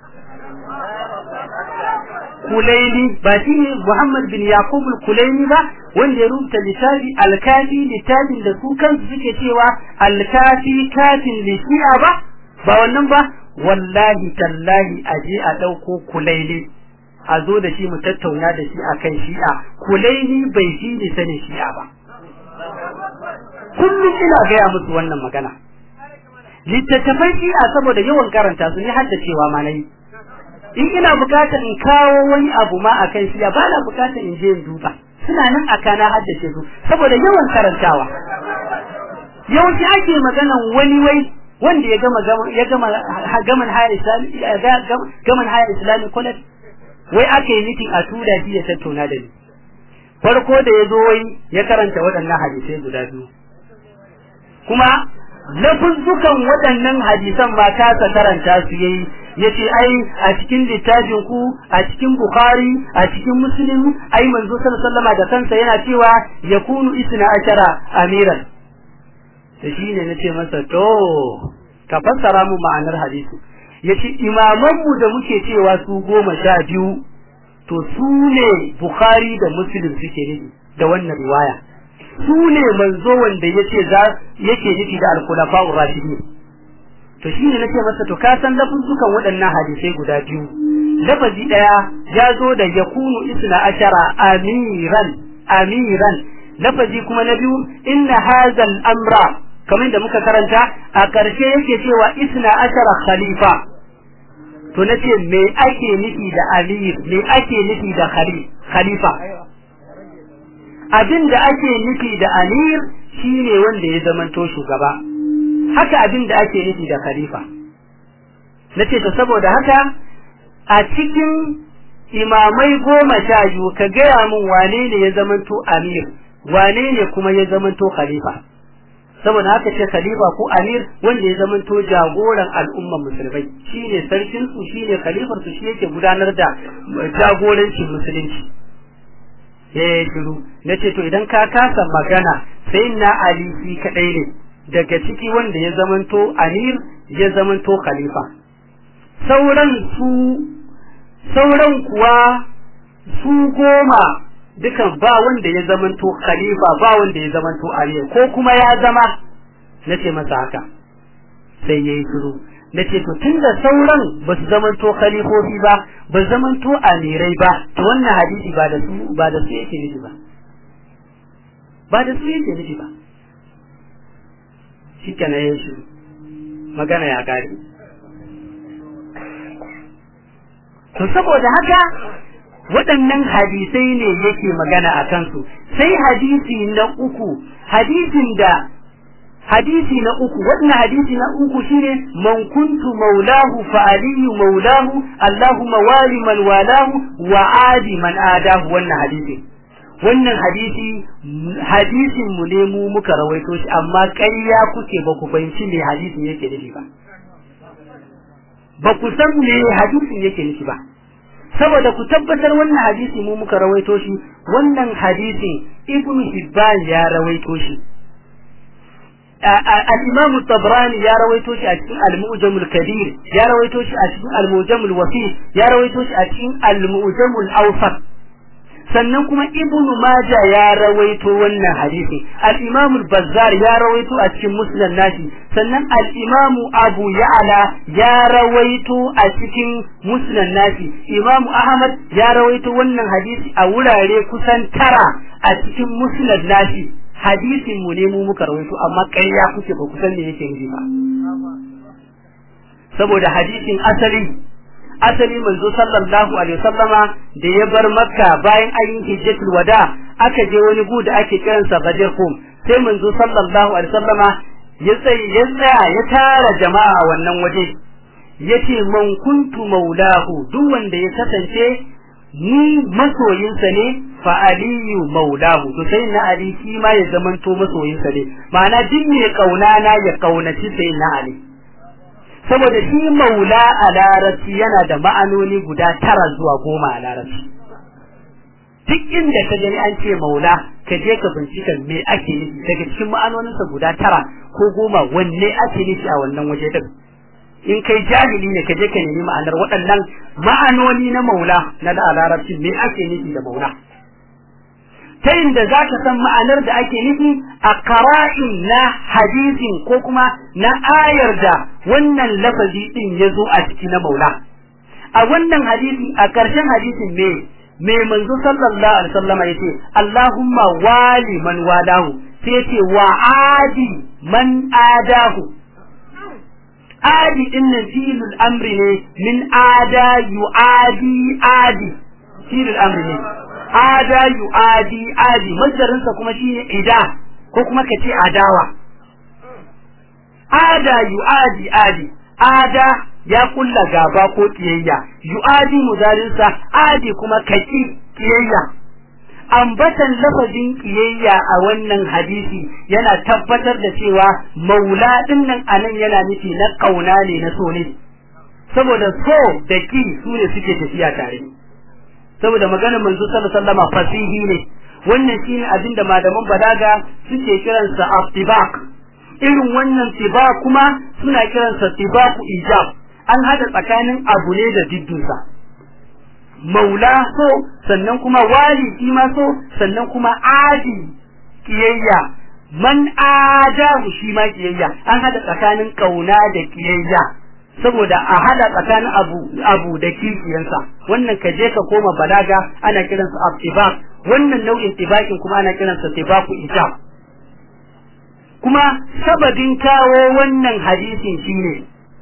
kulaini ba shi ne Muhammad bin Yaqub kulaini ba wanda ya rubuta littafi alkafi littafin da su kansu suke cewa alkafi kafin lishi'a ba ba wannan ba wallahi tallahi a je a ɗauko kulaini a zo da shi mu tattauna da shi akan shi'a kulaini bai shi ne sanin shi'a ba kullum ina gaya musu wannan magana littattafan shi'a saboda yawan karanta su ne haddacewa ma nayi in ina bukatar in kawo wani abu ma akan shi'a ba na bukatar in je in duba suna nan a kana haddace su saboda yawan karantawa yawanci ake maganan wani wai wanda ya gama ya gama gaman higher islamic gaman higher islamic college wai aka yi meeting a tura shi ya tattauna da ni farko da ya zo wai ya karanta waɗannan hadisai guda biyu kuma lafuzzukan waɗannan hadisan ma kasa karanta su yayi yace ai a cikin littafin ku a cikin bukhari a cikin muslim ai manzo sallallahu alaihi da kansa yana cewa yakunu isna ashara amiran da shine nace masa to ka fassara mu ma'anar hadisi yace imaman mu da muke cewa su goma sha biyu to su ne bukhari da muslim suke nufi da wannan riwaya su ne manzo wanda yace za yake nufi da al-khulafa ar-rashidin to shine nace masa to ka san lafuzzukan waɗannan hadisai guda biyu lafazi daya ya zo da yakunu isna ashara amiran amiran lafazi kuma na biyu inna hadha al-amra kamar da muka karanta a ƙarshe yake cewa isna ashara khalifa to nace me ake nufi da amir me ake nufi da khalifa abin da ake nufi da amir shine wanda ya zamanto shugaba haka abin da ake nufi da khalifa nace to saboda haka a cikin imamai goma sha biyu ka gaya min wane ne ya zamanto amir wane ne kuma ya zamanto khalifa saboda haka ce khalifa ko amir wanda ya zamanto jagoran al'umman musulmai shine sarkin su shine khalifar su shi yake gudanar da jagorancin musulunci eh shiru nace to idan ka kasa magana sai na ali shi kadai ne daga ciki wanda ya zamanto amir ya zamanto khalifa sauran su sauran kuwa su goma dukan ba wanda ya zamanto khalifa ba wanda ya zamanto amir ko kuma ya zama nace masa haka sai yayi shiru nace to tunda sauran ba su zamanto khalifofi ba ba zamanto amirai ba to wannan hadisi ba da su ba da su yake nufi ba ba da su yake nufi ba shikenan yayi shiru magana ya kare to saboda haka waɗannan hadisai ne yake magana a kansu sai hadisi na uku hadisin da hadisi na uku wannan hadisi na uku shine man kuntu maulahu fa aliyu maulahu allahumma wali man walahu wa adi man adahu wannan hadisi wannan hadisi hadisin mu ne mu muka rawaito shi amma ƙarya kuke ba ku fahimci me hadisin yake nufi ba ba ku san me hadisin yake nufi ba saboda ku tabbatar wannan hadisi mu muka rawaito shi wannan hadisin ibnu hibban ya rawaito shi al-imam tabrani ya rawaito shi a cikin al-mu'jam al-kabir ya rawaito shi a cikin al-mu'jam al-wasi ya rawaito shi a cikin al-mu'jam al-awsat sannan kuma ibnu majah ya rawaito wannan hadisi al-imam al-bazzar ya rawaito a cikin musnad nashi sannan al-imam abu ya'la ya rawaito a cikin musnad nashi imam ahmad ya rawaito wannan hadisi a wurare kusan tara a cikin musnad nashi hadisin mu ne mu muka rawaito amma ƙarya kuke ba kusan me yake nufi ba saboda hadisin asali asali manzo sallallahu alaihi wasallama da ya bar makka bayan an yi hijjatul wada aka je wani gu da ake kiransa Ghadir Qum sai manzo sallallahu alaihi wasallama ya tsaya ya tsaya ya tara jama'a wannan waje yace man kuntu maulahu duk wanda ya kasance ni masoyinsa ne fa aliyu maulahu to sai na ali shi ma ya zamanto masoyinsa ne ma'ana duk mai kauna na ya kaunaci sai na ali saboda shi maula a larabci yana da ma'anoni guda tara zuwa goma a larabci duk inda ka gani an ce maula ka je ka bincika me ake nufi daga cikin ma'anoninsa guda tara ko goma wanne ake nufi a wannan waje din in kai jahili ne ka je ka nemi ma'anar waɗannan ma'anoni na maula na da larabci me ake nufi da maula ta inda za ka san ma'anar da ake nufi a qara'in na hadisin ko kuma na ayar da wannan lafazi din ya zo a ciki na maula a wannan hadisi a ƙarshen hadisin me me manzo sallallahu alaihi wasallama yace Allahumma wali man walahu sai yace wa adi man adahu adi din nan filul amri ne min ada yuadi adi filul amri ne ada yuadi adi masdarin sa kuma shine ida ko kuma kace adawa ada yuadi adi ada ya kulla gaba ko kiyayya yu'adi mudarinsa adi kuma kaki kiyayya ambatan lafazin kiyayya a wannan hadisi yana tabbatar da cewa maula din nan anan yana nufi na kauna ne na so ne saboda so da ki su ne suke tafiya tare saboda maganar manzo sallallahu alaihi wasallam fasihi ne wannan shine abinda malaman balaga suke kiransa aftibaq irin wannan tiba kuma suna kiransa tibaku ijab an hada tsakanin abu ne da diddinsa maula so sannan kuma wali shi ma so sannan kuma adi kiyayya man adahu shi ma kiyayya an hada tsakanin kauna da kiyayya saboda a hada tsakanin abu abu da kishiyansa wannan ka je ka koma balaga ana kiransa abtibaq wannan nau'in tibakin kuma ana kiransa tibaku ijab kuma sababin kawo wannan hadisin shine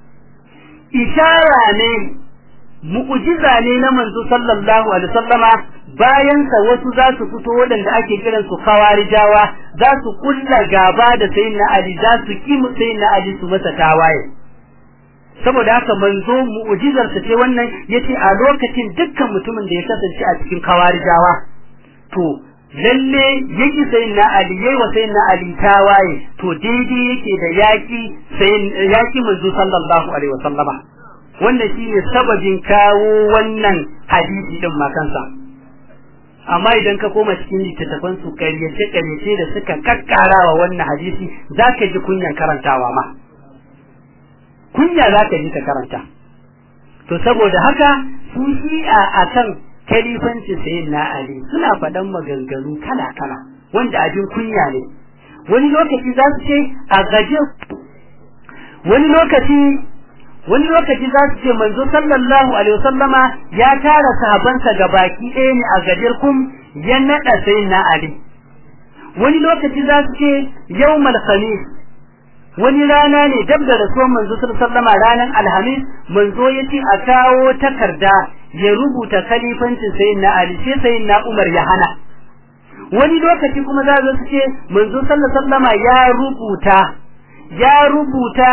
ishara ne mu'jiza ne na manzo sallallahu alaihi wasallama bayan sa wasu za su fito waɗanda ake kiran su kawarijawa za su kulla gaba da sayyidina ali za su ki sayyidina ali su masa tawaye saboda haka manzo mu'jizar sa ce wannan yace a lokacin dukkan mutumin da ya kasance a cikin kawarijawa to lalle yake sayin na Ali yayi wa sayin na Ali tawaye to daidai yake da yaki sayin yaki manzo sallallahu alaihi wasallama wannan shine sababin kawo wannan hadisi din makansa amma idan ka koma cikin littattafan su karyace karyace da suka kakkarawa wannan hadisi zaka ji kunyan karantawa ma kunya zaka ji ka karanta to saboda haka su shi'a akan kalifancin sayin na Ali suna faɗan maganganu kala-kala wanda abin kunya ne wani lokaci za su ce a gaje wani lokaci wani lokaci za su ce manzo sallallahu alaihi wasallama ya tara sahabansa ga baki ɗaya ne a gadir kum ya naɗa sayin na Ali wani lokaci za su ce yawmal khamis wani rana ne dab da rasuwar manzo sallallahu ranar alhamis manzo ya ce a kawo takarda ya rubuta khalifancin sayyidina ali sai sayyidina umar ya hana wani lokaci kuma za su ce manzo sallallahu ya rubuta ya rubuta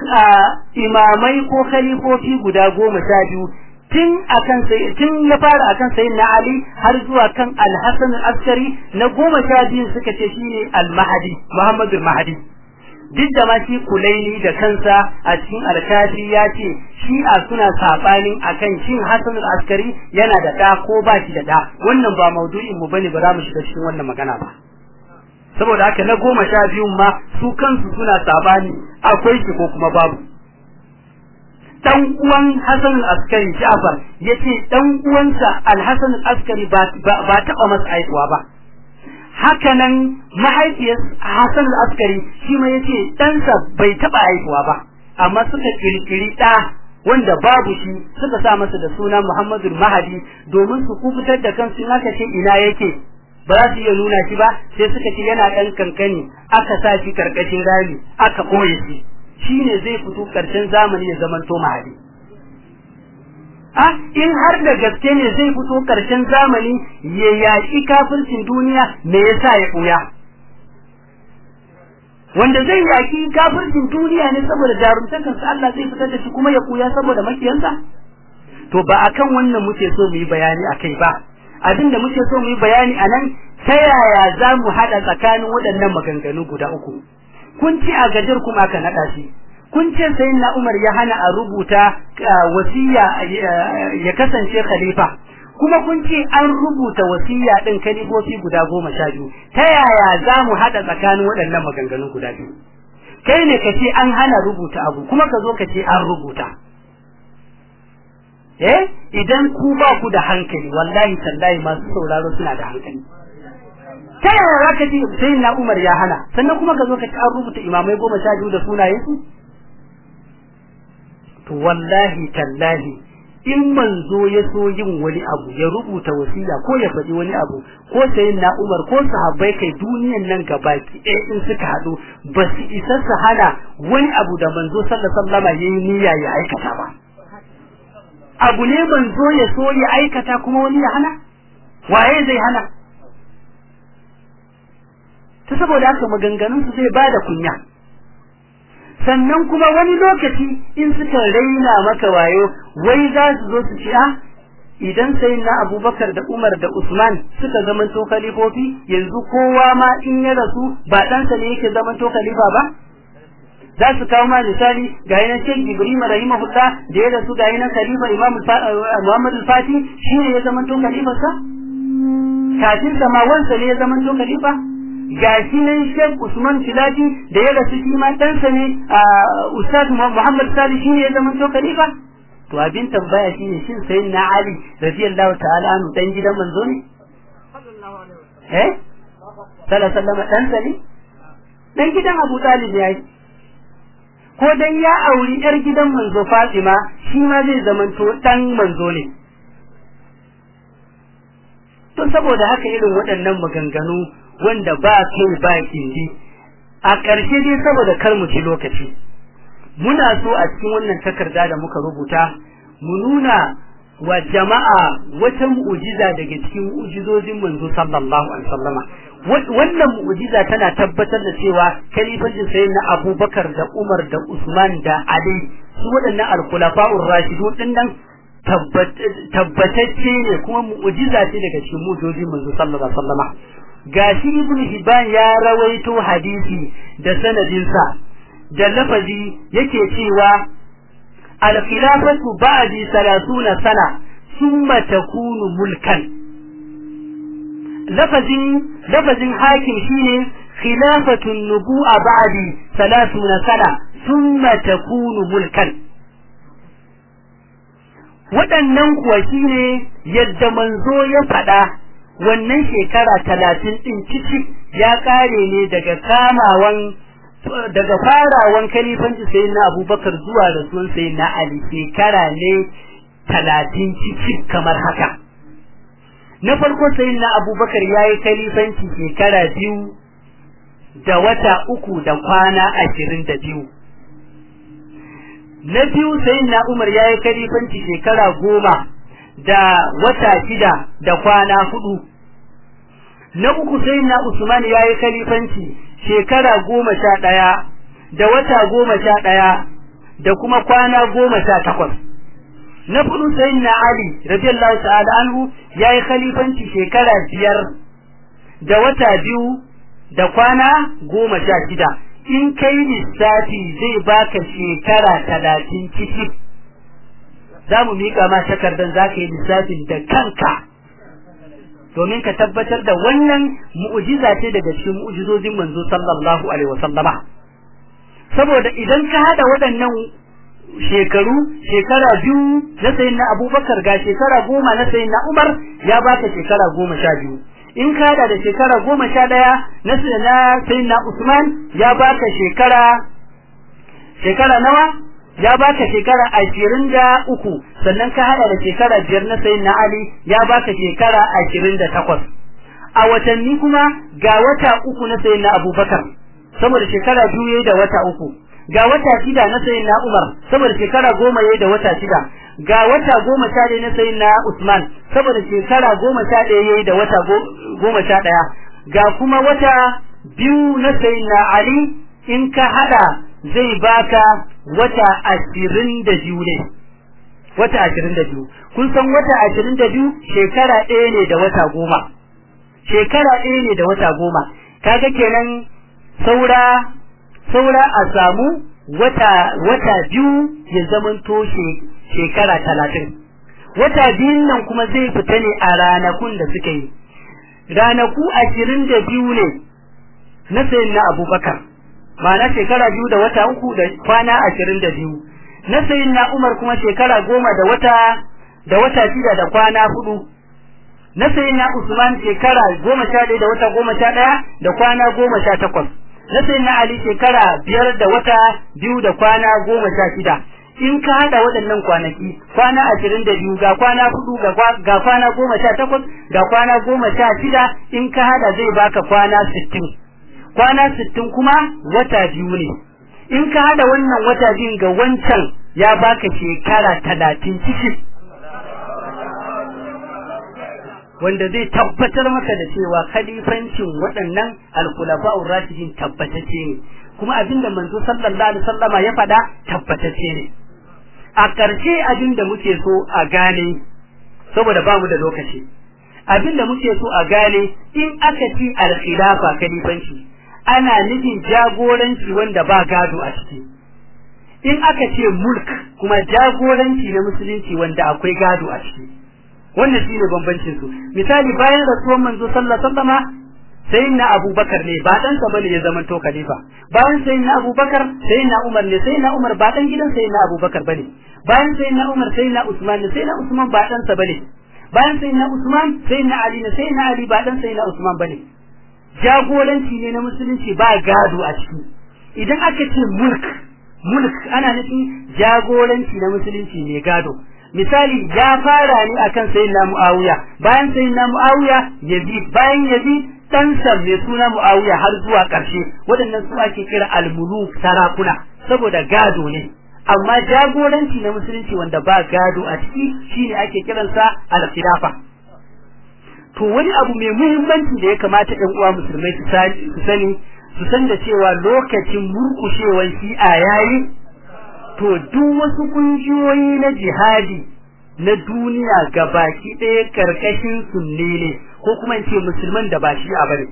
imamai ko khalifofi guda goma sha biyu tun akan sai tun ya fara akan sayyidina ali har zuwa kan al-hasan al-askari na goma sha biyu suka ce shine al-mahdi muhammadu al-mahdi duk da ma shi kulaini da kansa a cikin alkafi ya ce shi'a suna sabanin akan shin Hassan al-Askari yana da da ko ba shi da da wannan ba maudu'in mu bane ba za mu shiga cikin wannan magana ba saboda haka na goma sha biyun ma su kansu suna sabani akwai shi ko kuma babu dan uwan Hassan al-Askari Ja'far yace dan uwansa Al-Hassan al-Askari ba ba taba masa aikuwa ba hakanan mahaifiyar Hassan al-Askari shi ma yace ɗansa bai taɓa haihuwa ba amma suka kirkiri ɗa wanda babu shi suka sa masa da suna Muhammadu Mahadi domin su kubutar da kansu in aka ce ina yake ba za su iya nuna shi ba sai suka ce yana ɗan kankani aka sa shi karkashin rami aka ɓoye shi shine zai fito ƙarshen zamani ya zamanto Mahadi Ah, in har da gaske ne zai fito ƙarshen zamani ya yaƙi kafircin duniya me yasa ya ɓuya? Wanda zai yaƙi kafircin duniya ne saboda jarumtakansa Allah zai fitar da shi kuma ya ɓuya saboda makiyansa? To ba akan wannan muke so mu yi bayani a kai ba. Abin da muke so mu yi bayani a nan ta yaya za mu haɗa tsakanin waɗannan maganganu guda uku. Kun ci a gajar kuma aka naɗa shi. kun ce sai na Umar ya hana a rubuta wasiya ya kasance khalifa kuma kun ce an rubuta wasiya din kalifofi guda goma sha biyu ta yaya za mu haɗa tsakanin waɗannan maganganun guda biyu kai ne ka ce an hana rubuta abu kuma ka zo ka ce an rubuta eh idan ku ba ku da hankali wallahi tallahi masu sauraro suna da hankali ta yaya za ka ce sai na Umar ya hana sannan kuma ka zo ka ce an rubuta imamai goma sha biyu da sunayensu to wallahi tallahi in manzo ya so yin wani abu ya rubuta wasiya ko ya faɗi wani abu ko sayin na Umar ko sahabbai kai duniyan nan gabaki ɗaya in suka haɗu ba su isa su hana wani abu da manzo sallallahu alaihi wasallam yayi niyya ya aikata ba abu ne manzo ya so ya aikata kuma wani ya hana waye zai hana ta saboda haka maganganun su zai bada kunya sannan kuma wani lokaci in suka raina maka wayo wai za su zo su ci a idan sai na abubakar da umar da usman suka zama to khalifofi yanzu kowa ma in ya rasu ba ɗansa ne yake zama to khalifa ba za su kawo ma misali ga yana Sheikh Ibrahim rahimahullah da ya rasu ga yana khalifa Imam Muhammad al-Fati shi ne ya zama to khalifa sa kafin sa ma wansa ne ya zama to khalifa ga shi ne Sheikh Usman Filati da ya rasu shi ma ɗansa ne Ustaz Muhammad Sali shi ne ya zama to khalifa to abin tambaya shine shin sayin na Ali radiyallahu ta'ala anhu dan gidan manzo ne eh sallallahu alaihi wasallam ɗansa ne dan gidan Abu Talib ya yi ko dan ya auri yar gidan manzo Fatima shi ma zai zamanto dan manzo ne to saboda haka irin waɗannan maganganu wanda ba kai ba kindi a ƙarshe dai saboda kar mu ci lokaci muna so a cikin wannan takarda da muka rubuta mu nuna wa jama'a wata mu'jiza daga cikin mu'jizojin manzo sallallahu alaihi wasallama wannan mu'jiza tana tabbatar da cewa kalifancin sayyid na Abubakar da Umar da Usman da Ali su waɗannan al-khulafa'ur rashidun din nan tabbatacce ne kuma mu'jiza ce daga cikin mu'jizojin manzo sallallahu alaihi wasallama gashi ibnu hibban ya rawaito hadisi da sanadinsa da lafazi yake cewa al-khilafatu ba'di 30 sana thumma takunu mulkan lafazin lafazin hakim shine khilafatu nubu'a ba'di 30 sana thumma takunu mulkan waɗannan kuwa shine yadda manzo ya faɗa wannan shekara talatin ɗin ciki ya ƙare ne daga kamawan daga farawan kalifanci sai na abubakar zuwa da sun sai na ali shekara ne talatin ciki kamar haka na farko sai na abubakar ya yi kalifanci shekara biyu da wata uku da kwana ashirin da biyu na biyu sai na umar ya yi kalifanci shekara goma da wata shida da kwana hudu na uku sai na usman ya yi kalifanci shekara goma sha ɗaya da wata goma sha ɗaya da kuma kwana goma sha takwas na fudu sai na ali radiyallahu ta'ala anhu ya yi khalifanci shekara biyar da wata biyu da kwana goma sha shida in kai lissafi zai baka shekara talatin ciki za mu miƙa ma takardar za ka yi lissafin da kanka domin ka tabbatar da wannan mu'ujiza ce daga cikin mu'ujizozin manzo sallallahu alaihi wasallama saboda idan ka hada waɗannan shekaru shekara biyu na sayin na abubakar ga shekara goma na sayin na umar ya baka shekara goma sha biyu in ka hada da shekara goma sha ɗaya na sayin na usman ya baka shekara shekara nawa ya baka shekara ashirin da uku sannan ka hada da shekara biyar na sayin na Ali ya baka shekara ashirin da takwas a watanni kuma ga wata uku na sayin na Abubakar saboda shekara biyu yayi da wata uku ga wata shida na sayin na Umar saboda shekara goma yayi da wata shida ga wata goma sha ɗaya na sayin na Usman saboda shekara goma sha ɗaya yayi da wata goma sha ɗaya ga kuma wata biyu na sayin na Ali in ka hada zai baka wata ashirin da biyu ne wata ashirin da biyu kun san wata ashirin da biyu shekara ɗaya ne da wata goma shekara ɗaya ne da wata goma kaga kenan saura saura a samu wata wata biyu ya zamanto shekara talatin wata biyun nan kuma zai fita ne a ranakun da suka yi ranaku ashirin da biyu ne na sayin na abubakar ma'ana shekara biyu da wata uku da kwana ashirin da biyu na sayin na umar kuma shekara goma da wata da wata shida da kwana hudu na sayin na usman shekara goma sha ɗaya da wata goma sha ɗaya da kwana goma sha takwas na sayin na ali shekara biyar da wata biyu da kwana goma sha shida in ka hada waɗannan kwanaki kwana ashirin da biyu ga kwana hudu ga kwana goma sha takwas ga kwana goma sha shida in ka hada zai baka kwana sittin kwana sittin kuma wata biyu ne in ka hada wannan wata biyun ga wancan ya baka shekara talatin cikin wanda zai tabbatar maka da cewa khalifancin waɗannan alkhulafa'ur rashidin tabbatacce ne kuma abinda manzo sallallahu alaihi wasallama ya faɗa tabbatacce ne a ƙarshe abinda muke so a gane saboda bamu da lokaci abinda muke so a gane in aka ci al-khilafa khalifanci ana nufin jagoranci wanda ba gado a ciki in aka ce mulk kuma jagoranci na musulunci wanda akwai gado a ciki wannan shine bambancin su misali bayan rasuwan manzo sallallahu alaihi wasallama sayyidina abubakar ne ba dan sa bane ya zama to khalifa bayan sayyidina abubakar sayyidina umar ne sayyidina umar ba dan gidan sayyidina abubakar bane bayan sayyidina umar sayyidina usman ne sayyidina usman ba dan sa bane bayan sayyidina usman sayyidina ali ne sayyidina ali ba dan sayyidina usman bane jagoranci ne na musulunci ba gado a ciki idan aka ce mulk mulk ana nufin jagoranci na musulunci ne gado misali ya fara ne akan sayyidina Muawiya bayan sayyidina Muawiya Yazid bayan Yazid ɗansa mai suna Muawiya har zuwa ƙarshe waɗannan su ake kira al-muluk sarakuna saboda gado ne amma jagoranci na musulunci wanda ba gado a ciki shine ake kiransa al-khilafa to wani abu mai muhimmanci da ya kamata ɗan uwa musulmai su sani su san da cewa lokacin murƙushewar shi'a yayi to duk wasu kungiyoyi na jihadi na duniya ga baki ɗaya karkashin sunne ne ko kuma in ce musulman da ba shi a bane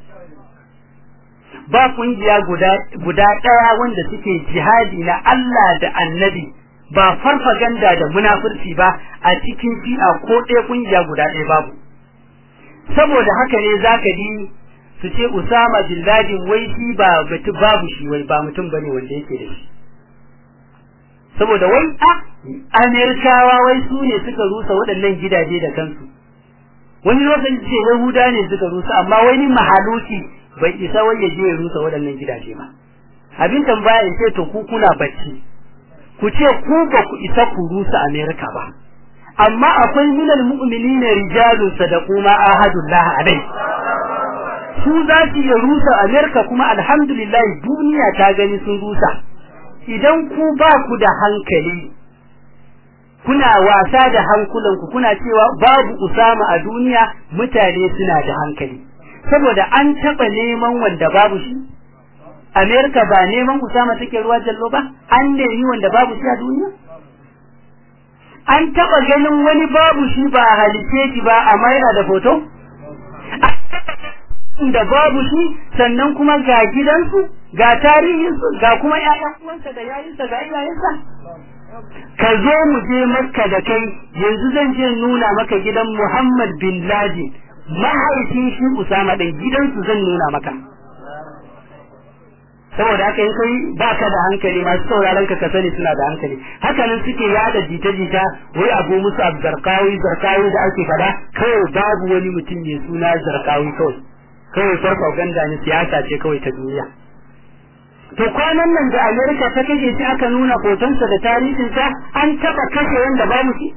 ba kungiya guda guda ɗaya wanda suke jihadi na Allah da Annabi ba farfaganda da munafurci ba a cikin shi'a ko ɗaya kungiya guda ɗaya babu saboda haka ne zaka ji su ce Usama bin Laden wai shi ba mutum babu shi wai ba mutum bane wanda yake da shi saboda wai a Amerikawa wai su ne suka rusa waɗannan gidaje da kansu wani lokaci ce Yahuda ne suka rusa amma wani mahaluki bai isa wai ya je ya rusa waɗannan gidaje ba abin tambaya in ce to ku kuna bacci ku ce ku ba ku isa ku rusa Amerika ba amma akwai minal mu'minina rijalun sadaqu ma ahadullah alai su za su iya rusa Amerika kuma alhamdulillah duniya ta gani sun rusa idan ku ba ku da hankali kuna wasa da hankulanku kuna cewa babu Usama a duniya mutane suna da hankali saboda an taba neman wanda babu shi Amerika ba neman Usama take ruwa jallo ba an nemi wanda babu shi a duniya an taba ganin wani babu shi ba halice shi ba amma yana da foto da babu shi sannan kuma ga gidansu ga tarihinsu ga kuma ƴaƴan uwansa da yayinsa ga iyayensa ka zo mu je makka da kai yanzu zan je nuna maka gidan Muhammad bin Laden mahaifin shi Usama din gidansu zan nuna maka saboda haka in kai baka da hankali masu sauraron ka ka sani suna da hankali haka nan suke yada jita-jita wai abu musu zarkawi zarkawi da ake fada kawai babu wani mutum mai suna zarkawi kawai kawai farfaganda ne siyasa ce kawai ta duniya to kwanan nan da Amerika ta kashe shi aka nuna hotonsa da tarihinsa an taba kashe wanda babu shi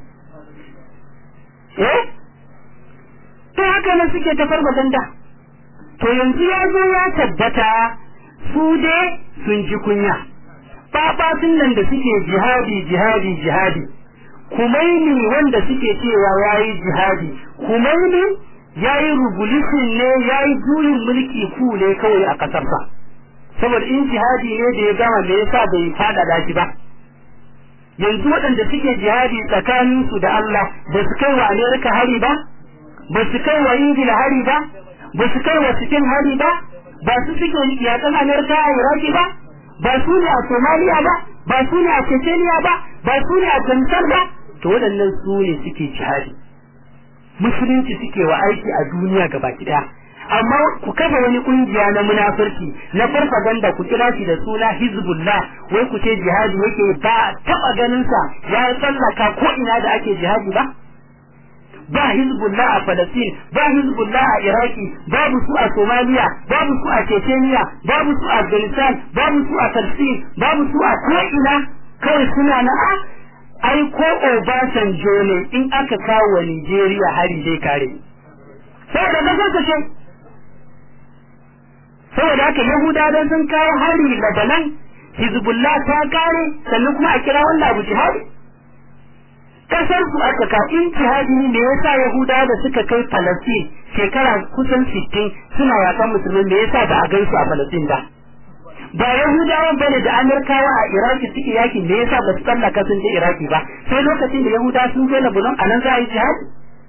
eh to haka nan suke ta farfaganda to yanzu ya zo ya tabbata su dai sun ji kunya babatun nan da suke jihadi jihadi jihadi kumaini wanda suke cewa yayi jihadi kumaini yayi revolution ne yayi juyin mulki ku ne kawai a kasarsa saboda in jihadi ne da ya gama me yasa bai fada da shi ba yanzu waɗanda suke jihadi tsakanin su da Allah ba su kai wa Amerika hari ba ba su kai wa Ingila hari ba ba su kai wa cikin hari ba ba su suke yakan Amerika a Iraki ba ba su ne a Somalia ba ba su ne a Chechnya ba ba su ne a Afghanistan ba to waɗannan su ne suke jihadi musulunci suke wa aiki a duniya gaba ɗaya amma ku kafa wani kungiya na munafurci na farfaganda ku kira shi da suna hizbullah wai ku ce jihadi yake ba taba ganin sa ya tsallaka ko ina da ake jihadi ba ba hizbullah a Palestine ba hizbullah a Iraki babu su a Somalia babu su a Chechnya babu su a Afghanistan babu su a Palestine babu su a ko ina kawai suna na a ai ko Obasanjo ne in aka kawo wa Nigeria hari zai kare saboda kasar ta ce saboda haka Yahudawa sun kawo hari Lebanon Hizbullah ta kare sannan kuma a kira wannan abu jihadi kasar su aka ka in jihadi ne yasa Yahudawa da suka kai Palestine shekara kusan 60 suna yakan musulmi me yasa ba a gansu a Palestine ba ba Yahudawan bane da Amerikawa a Iraki suke yaki me yasa ba su tsallaka sun je Iraki ba sai lokacin da Yahudawa sun je Lebanon anan za a yi jihadi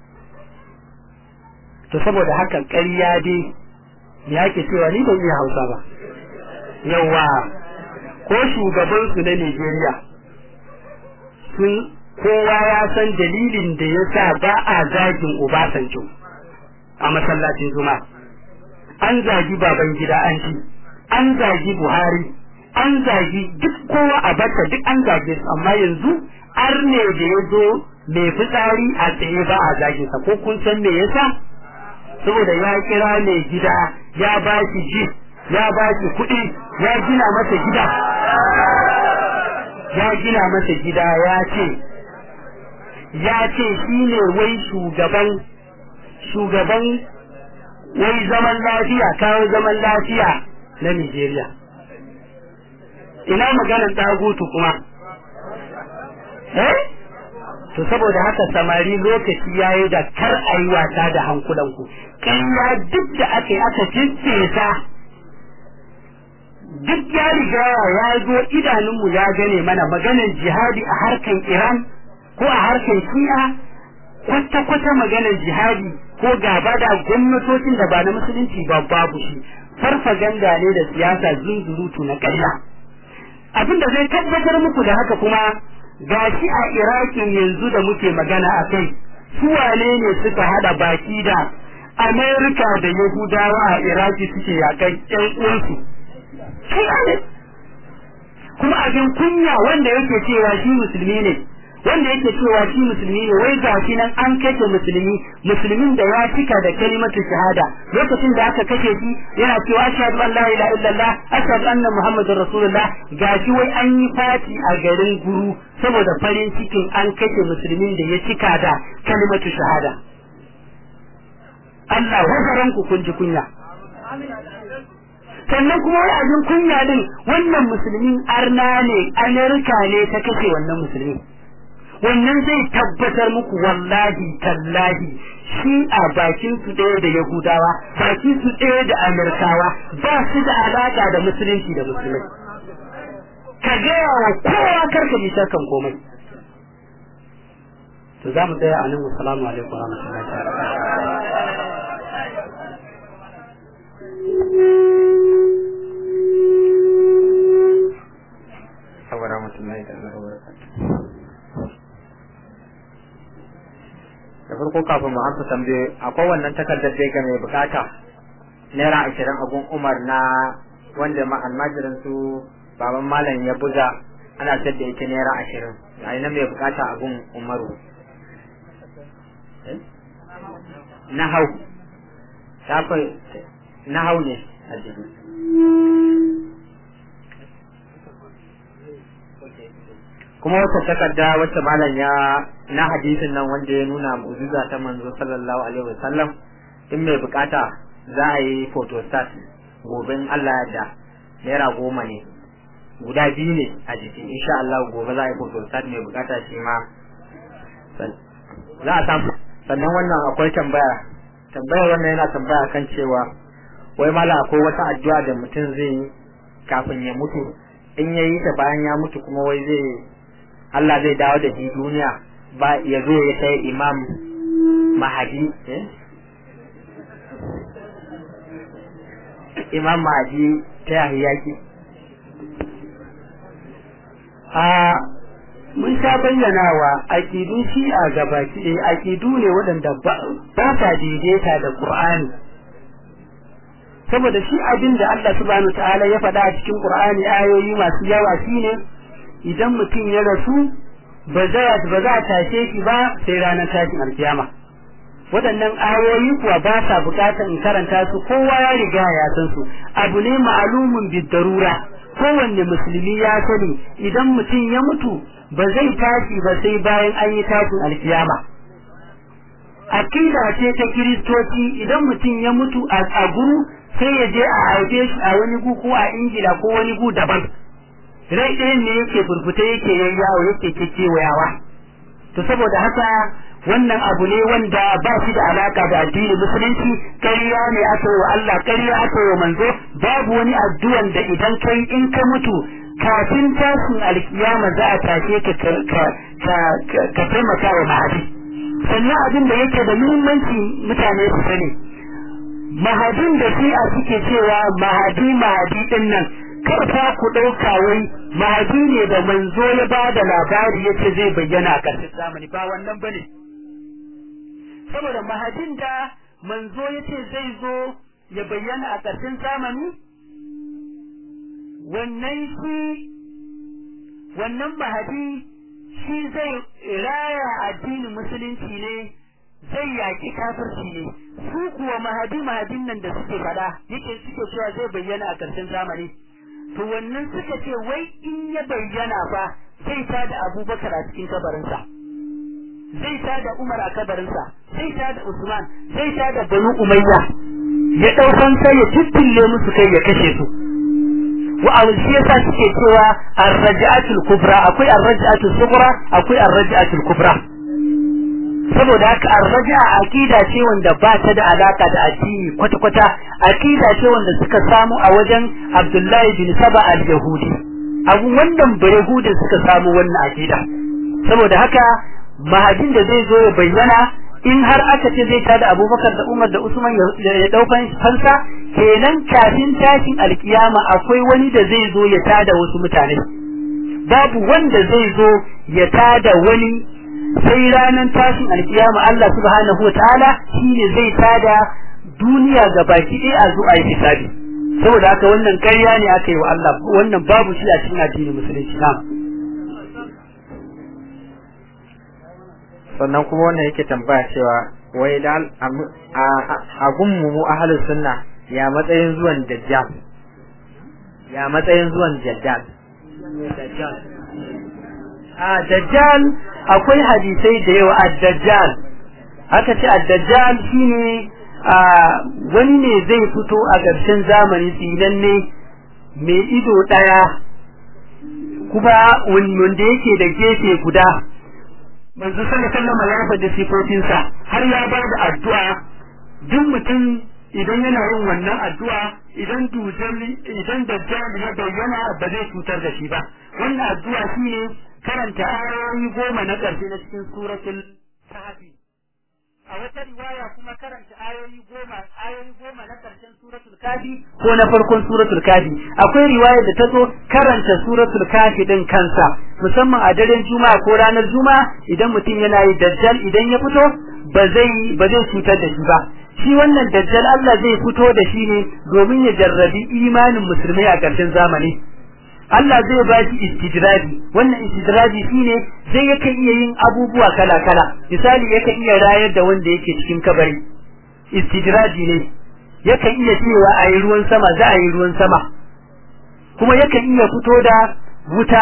to saboda haka ƙarya dai me yake cewa ni ban iya Hausa ba yawa ko shugabansu na Nigeria sun kowa ya san dalilin da ya sa ba a zagin Obasanjo a masallacin Juma'a. An zagi baban gida an ci, an zagi Buhari, an zagi duk kowa a bata duk an zage su amma yanzu arne da ya zo mai fitsari a tsaye ba a zagin sa ko kun san me yasa? Saboda ya kira mai gida ya ba shi ji ya ba shi kuɗi ya gina masa gida ya gina masa gida ya ce ya ce shi ne wai shugaban shugaban wai zaman lafiya kawo zaman lafiya na Nigeria ina maganar tagutu kuma eh to saboda haka samari lokaci yayi da kar a yi wasa da hankulanku kanya duk da aka yi aka cincesa duk ya riga ya zo idanunmu ya gane mana maganar jihadi a harkan Iran ko a harkan Shi'a kwata-kwata maganar jihadi ko gaba da gwamnatocin da ba na musulunci ba babu shi farfaganda ne da siyasa zunzurutu na ƙarya abin da zai tabbatar muku da haka kuma gashi a Irakin yanzu da muke magana a kai su wane ne suka hada baki da Amerika da Yahudawa a Iraki suke yakan ƴan uwansu kuma abin kunya wanda yake cewa shi musulmi ne wanda yake cewa shi musulmi ne wai ga shi nan an kashe musulmi musulmin da ya cika da kalimatu shahada lokacin da aka kashe shi yana cewa ashhadu an la ilaha illallah ashhadu anna muhammadar rasulullah gashi wai an yi fati a garin guru saboda farin cikin an kashe musulmin da ya cika da kalimatu shahada Allah wazaran ku kun ji kunya sannan kuma wai abin kunya din wannan musulmin arna ne amerika ne ta kashe wannan musulmi wannan zai tabbatar muku wallahi tallahi shi a bakin su ɗaya da yahudawa bakin su ɗaya da amerikawa ba su da alaka da musulunci da musulmai ka gaya wa kowa karka bi kan komai to za mu tsaya a nan assalamu alaikum wa rahmatullahi ta'ala wa rahmatullahi ta'ala wa barakatuh da farko kafin mu amsa tambaye akwai wannan takardar da ga mai bukata naira ashirin abun umar na wanda ma almajirin su baban malam ya buga ana sayar da ita naira ashirin a na mai bukata abun umaru na hau na hau ne a jiki kuma wata takarda wacce malam ya na hadisin nan wanda ya nuna mu'jiza ta manzo sallallahu alaihi wasallam in mai bukata za a yi photostat gobe in Allah ya da naira goma ne guda biyu ne a jiki insha Allah gobe za a yi photostat mai bukata shi ma za a samu sannan wannan akwai tambaya tambayar wannan yana tambaya kan cewa wai mala akwai wata addu'a da mutum zai yi kafin ya mutu in ya yi ta bayan ya mutu kuma wai zai Allah zai dawo da shi duniya ba ya zo ya sai imam mahadi imam mahadi ta yahi yaki a mun sha bayyanawa aƙidun shi'a gabaki ɗaya aƙidu ne waɗanda ba sa daidaita da Qur'ani saboda shi abin da Allah subhanahu ta'ala ya faɗa a cikin Qur'ani ayoyi masu yawa shine idan mutum ya rasu ba za ba za a tashe shi ba sai ranar tashin alkiyama waɗannan ayoyi kuwa ba sa buƙatar in karanta su kowa ya riga ya san su abu ne ma'alumun bidarura kowanne musulmi ya sani idan mutum ya mutu ba zai tashi ba sai bayan an yi tashin alkiyama akida ce ta kiristoci idan mutum ya mutu a guru sai ya je a haife shi a wani gu ko a ingila ko wani gu daban rai ɗayan ne yake burbuta yake yayyawo yake kekewayawa to saboda haka wannan abu ne wanda ba shi da alaka da addinin musulunci ƙarya ne aka yi wa Allah ƙarya aka yi wa manzo babu wani addu'an da idan kai in ka mutu kafin tashin alkiyama za a tashe ka ka taimaka wa mahadi sannan abin da yake da muhimmanci mutane su sani mahadin da shi a suke cewa mahadi mahadi din nan karfa ku ɗauka wai mahadi ne da manzo ya ba da labari ya ce zai bayyana a ƙarshen zamani ba wannan bane saboda mahadin da manzo ya ce zai zo ya bayyana a ƙarshen zamani wannan shi wannan mahadi shi zai raya addinin musulunci ne zai yaki kafirci ne su kuwa mahadi mahadin nan da suke fada yake suke cewa zai bayyana a ƙarshen zamani to wannan suka ce wai in ya bayyana fa zai ta da abubakar a cikin kabarinsa zai ta da umar a kabarinsa zai ta da usman zai ta da banu umayya ya ɗaukan sai ya tittille musu kai ya kashe su wa a shi yasa suke cewa ar-raj'atul kubra akwai ar-raj'atul sughra akwai ar-raj'atul kubra saboda haka ar-raj'a aqida ce wanda ba ta da alaka da addini kwata kwata aqida ce wanda suka samu a wajen Abdullahi bin Saba al-Yahudi abu wannan bayahudin suka samu wannan aqida saboda haka mahadin da zai zo ya bayyana in har aka ce zai tada abubakar da umar da usman ya daukan fansa kenan kafin tashin alkiyama akwai wani da zai zo ya tada wasu mutane babu wanda zai zo ya tada wani sai ranar tashin alkiyama Allah subhanahu wa ta'ala shine zai tada duniya ga baki ɗaya a zo a yi hisabi saboda haka wannan ƙarya ne aka yi wa Allah wannan babu shi a cikin addinin musulunci na'am sannan kuma wannan yake tambaya cewa wai da a gunmu mu ahlus sunna ya matsayin zuwan dajjal ya matsayin zuwan dajjal a dajjal akwai hadisai da yawa ad-dajjal aka ce ad-dajjal shine a wani ne zai fito a ƙarshen zamani tsinanne mai ido ɗaya kuma wanda yake da gefe guda manzo sallallahu alaihi wasallam ya faɗi sifofinsa har ya ba da addu'a duk mutum idan yana yin wannan addu'a idan dujal idan dajjal ya bayyana ba zai cutar da shi ba wannan addu'a shine karanta ayoyi goma na ƙarshe na cikin suratul kahfi a wata riwaya kuma karanta ayoyi goma ayoyi goma na ƙarshen suratul kafi ko na farkon suratul kafi akwai riwaya da ta zo karanta suratul kafi din kansa musamman a daren juma'a ko ranar juma'a idan mutum yana yi dajjal idan ya fito ba zai ba zai cutar da shi ba shi wannan dajjal Allah zai fito da shi ne domin ya jarrabi imanin musulmai a ƙarshen zamani Allah zai ba shi istidradi wannan istidradi shine zai yake iya yin abubuwa kala kala misali yake iya rayar da wanda yake cikin kabari istidradi ne yake iya cewa a yi ruwan sama za a yi ruwan sama kuma yake iya fito da wuta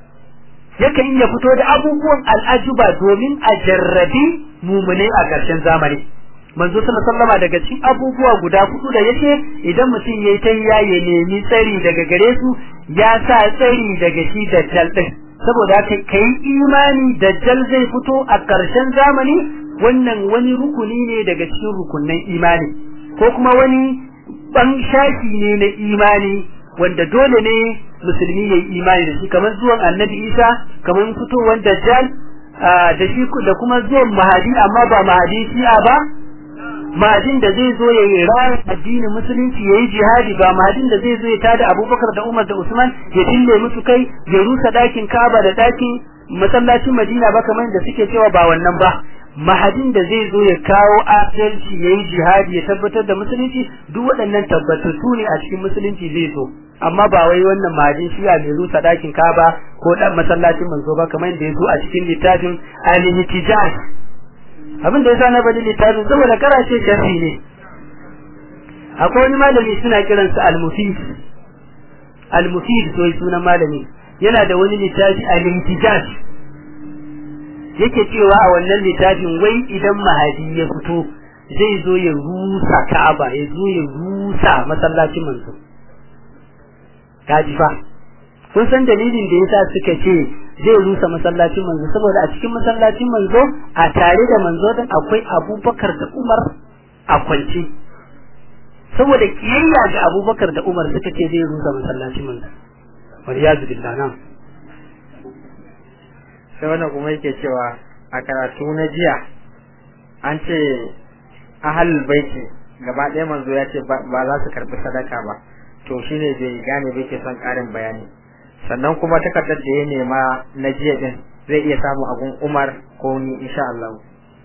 yake iya fito da abubuwan al'ajuba domin a jarrabi mumune a ƙarshen zamani manzo sallallahu daga cikin abubuwa guda hudu da yake idan mutum yayi tayya ya nemi tsari daga gare su ya sa tsari daga shi dajjal din saboda haka kai imani dajjal zai fito a ƙarshen zamani wannan wani rukuni ne daga cikin rukunnan imani ko kuma wani ban shafi ne na imani wanda dole ne musulmi yayi imani da shi kamar zuwan annabi Isa kamar fitowar dajjal da shi da kuma zuwan mahadi amma ba mahadi shi'a ba mahadin da zai zo ya yi rayar addinin musulunci ya yi jihadi ba mahadin da zai zo ya tada abubakar da umar da usman ya dille musu kai ya rusa dakin kaba da dakin masallacin madina ba kamar da suke cewa ba wannan ba mahadin da zai zo ya kawo adalci ya yi jihadi ya tabbatar da musulunci duk waɗannan tabbatattu ne a cikin musulunci zai zo amma ba wai wannan mahadin shi a mai rusa dakin kaba ko dan masallacin manzo ba kamar da ya zo a cikin littafin al-ihtijaj abin da yasa na bada littafin saboda karace sharhi ne akwai wani malami suna kiransa al-mufid al-mufid to sunan malami yana da wani littafi al-intijaj yake cewa a wannan littafin wai idan mahadi ya fito zai zo ya rusa Ka'aba ya zo ya rusa masallacin manzo kaji fa kun san dalilin da yasa suka ce zai rusa masallacin manzo saboda a cikin masallacin manzo a tare da manzo din akwai Abubakar da Umar a kwance saboda kiyayya ga Abubakar da Umar suka ce zai rusa masallacin manzo waliyazu billah nan sai wannan kuma yake cewa a karatu na jiya an ce ahalul baiti gaba ɗaya manzo ya ce ba za su karɓi sadaka ba to shine bai gane bai ke son ƙarin bayani sannan kuma takardar da ya nema na jiya din zai iya samu abun Umar ko ni insha Allah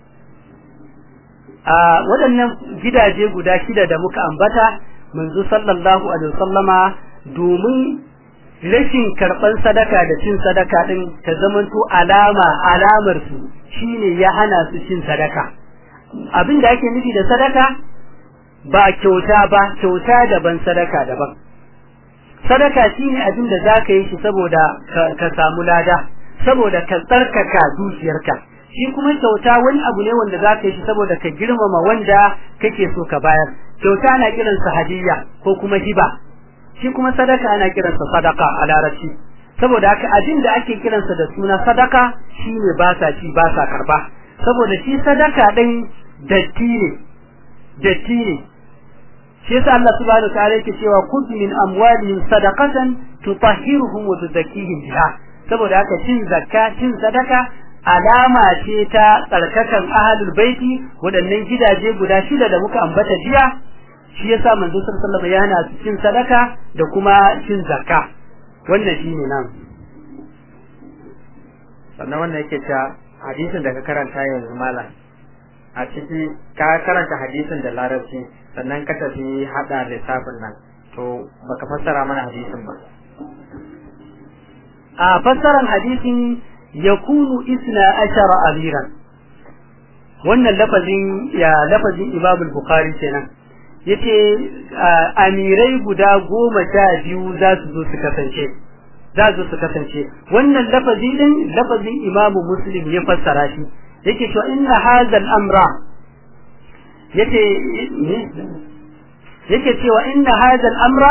a waɗannan gidaje guda shida da muka ambata manzo sallallahu alaihi wasallama domin rashin karɓar sadaka da cin sadaka ɗin ta zamanto alama alamar su shine ya hana su cin sadaka abin da ake nufi da sadaka ba kyauta ba kyauta daban sadaka daban sadaka shine abin da zaka yi shi saboda ka samu lada saboda ka tsarkaka dukiyarka shi kuma kyauta wani abu ne wanda zaka yi shi saboda ka girmama wanda kake so ka bayar kyauta ana kiransa hadiyya ko kuma hiba shi kuma sadaka ana kiransa sadaka a larabci saboda haka abin da ake kiransa da suna sadaka shine ba sa ci ba sa karba saboda shi sadaka din datti ne datti ne shi yasa Allah subhanahu wataala yake cewa khudh min amwalihim sadaqatan tutahhiruhum wa tuzakkihim biha saboda haka cin zakka cin sadaka alama ce ta tsarkakan ahlul baiti waɗannan gidaje guda shida da muka ambata jiya shi yasa manzo sallallahu alaihi wasallam yana cin sadaka da kuma cin zakka wannan shine nan sannan wannan yake cewa hadisin da ka karanta yanzu malam a ciki ka karanta hadisin da larabci sannan ka tafi hada lissafin nan to baka fassara mana hadisin ba a fassaran hadisin yakunu isna ashara amiran wannan lafazin ya lafazin Imam Bukhari kenan yace amirai guda goma sha biyu za su zo su kasance za su su kasance wannan lafazi din lafazin Imam Muslim ya fassara shi yake cewa inna hadha amra yace yake cewa inna hadha amra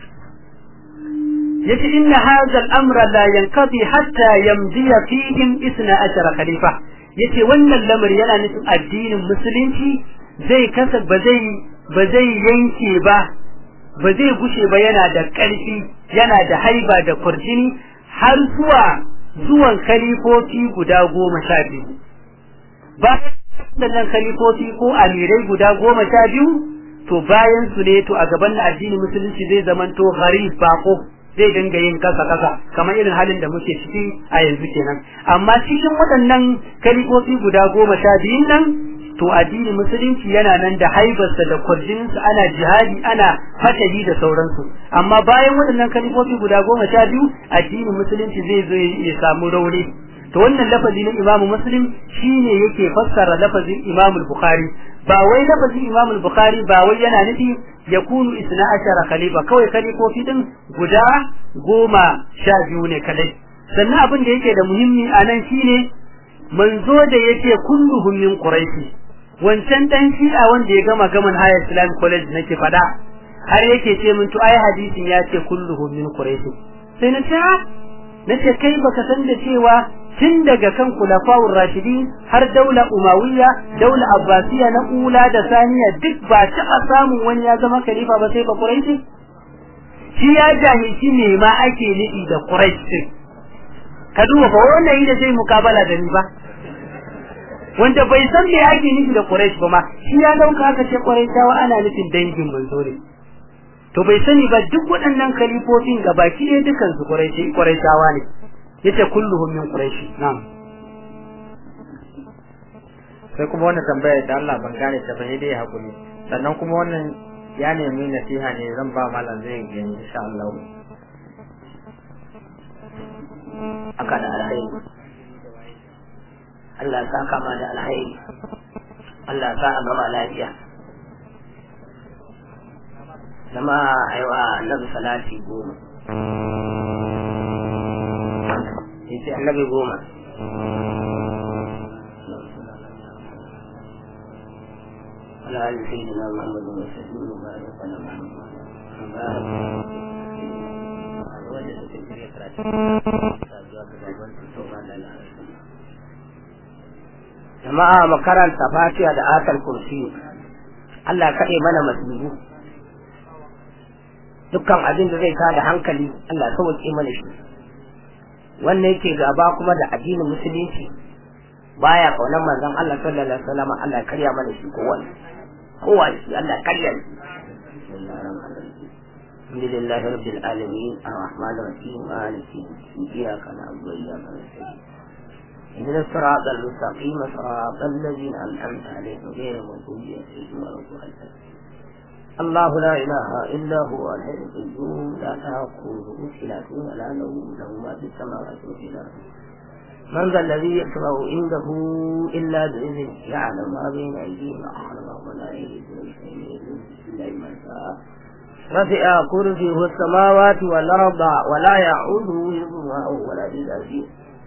yace inna hadha al-amra la yanqadi hatta yamdiya fihim 12 khalifa yace wannan lamari yana nufin addinin musulunci zai kasa ba zai ba zai yanke ba ba zai gushe ba yana da ƙarfi yana da haiba da kurjini har zuwa zuwan khalifofi guda goma sha biyu ba nan khalifofi ko amirai guda goma sha biyu to bayan su ne to a gaban addinin musulunci zai zamanto gharib bako zai dinga yin kasa kasa kamar irin halin da muke ciki a yanzu kenan amma cikin waɗannan kalifofi guda goma sha biyun nan to addinin musulunci yana nan da haibarsa da kwarjininsa ana jihadi ana fatahi da sauransu amma bayan waɗannan kalifofi guda goma sha biyu addinin musulunci zai zo ya samu rauni to wannan lafazi na imamu muslim shine yake fassara lafazin imamu bukhari ba wai lafazin imamu bukhari ba wai yana nufi yakunu isna ashara khalifa kawai khalifofi din guda goma sha biyu ne kadai sannan abin da yake da muhimmi a nan shine manzo da yake kulluhum min quraishi wancan dan shi'a wanda ya gama gaman higher islamic college nake fada har yake ce min to ai hadisin ya ce kulluhum min quraishi sai na ce na ce kai baka san da cewa tun daga kan kulafawur rashidin har daula umawiyya daula abbasiya na ula da saniya duk ba taɓa samun wani ya zama khalifa ba sai ba quraishi shi ya jahilci ne ma ake nufi da quraishi ka duba fa wannan yi da zai mukabala da ni ba wanda bai san me ake nufi da quraish ba ma shi ya dauka aka ce quraishawa ana nufin dangin manzo ne to bai sani ba duk waɗannan kalifofin gabaki ɗaya dukan su quraishi quraishawa ne yace kulluhum min quraish na'am sai kuma wannan tambaya da Allah ban gane ta bai dai hakuri sannan kuma wannan ya nemi nasiha ne zan ba malam zai gani insha Allah aka da alhairi Allah sa kama da alhairi Allah sa a gama lafiya jama'a aiwa annabi salati goma yace annabi goma على آل سيدنا محمد وسلم وبارك على محمد وبارك jama'a makaranta fatiha da atal kursi Allah kaɗe mana masibu dukkan abin da zai tada hankali Allah sauke mana shi wannan yake gaba kuma da addinin musulunci baya kaunar manzon Allah sallallahu alaihi wasallam Allah karya mana shi ko wani kowa shi Allah karya shi الحمد لله رب العالمين الرحمن الرحيم مالك يوم الدين إياك نعبد وإياك نستعين اهدنا الصراط المستقيم صراط الذين أنعمت عليهم غير المغضوب عليهم ولا الضالين الله لا إله إلا هو الحي القيوم لا تأخذه سنة ولا نوم له ما في السماوات وفي الأرض من ذا الذي يشفع عنده إلا بإذنه يعلم ما بين أيديهم وأعلم ولا يجدون شيئا إلا ما شاء رفع كرسيه السماوات والأرض ولا يعوده حفظهما ولا بالعزيز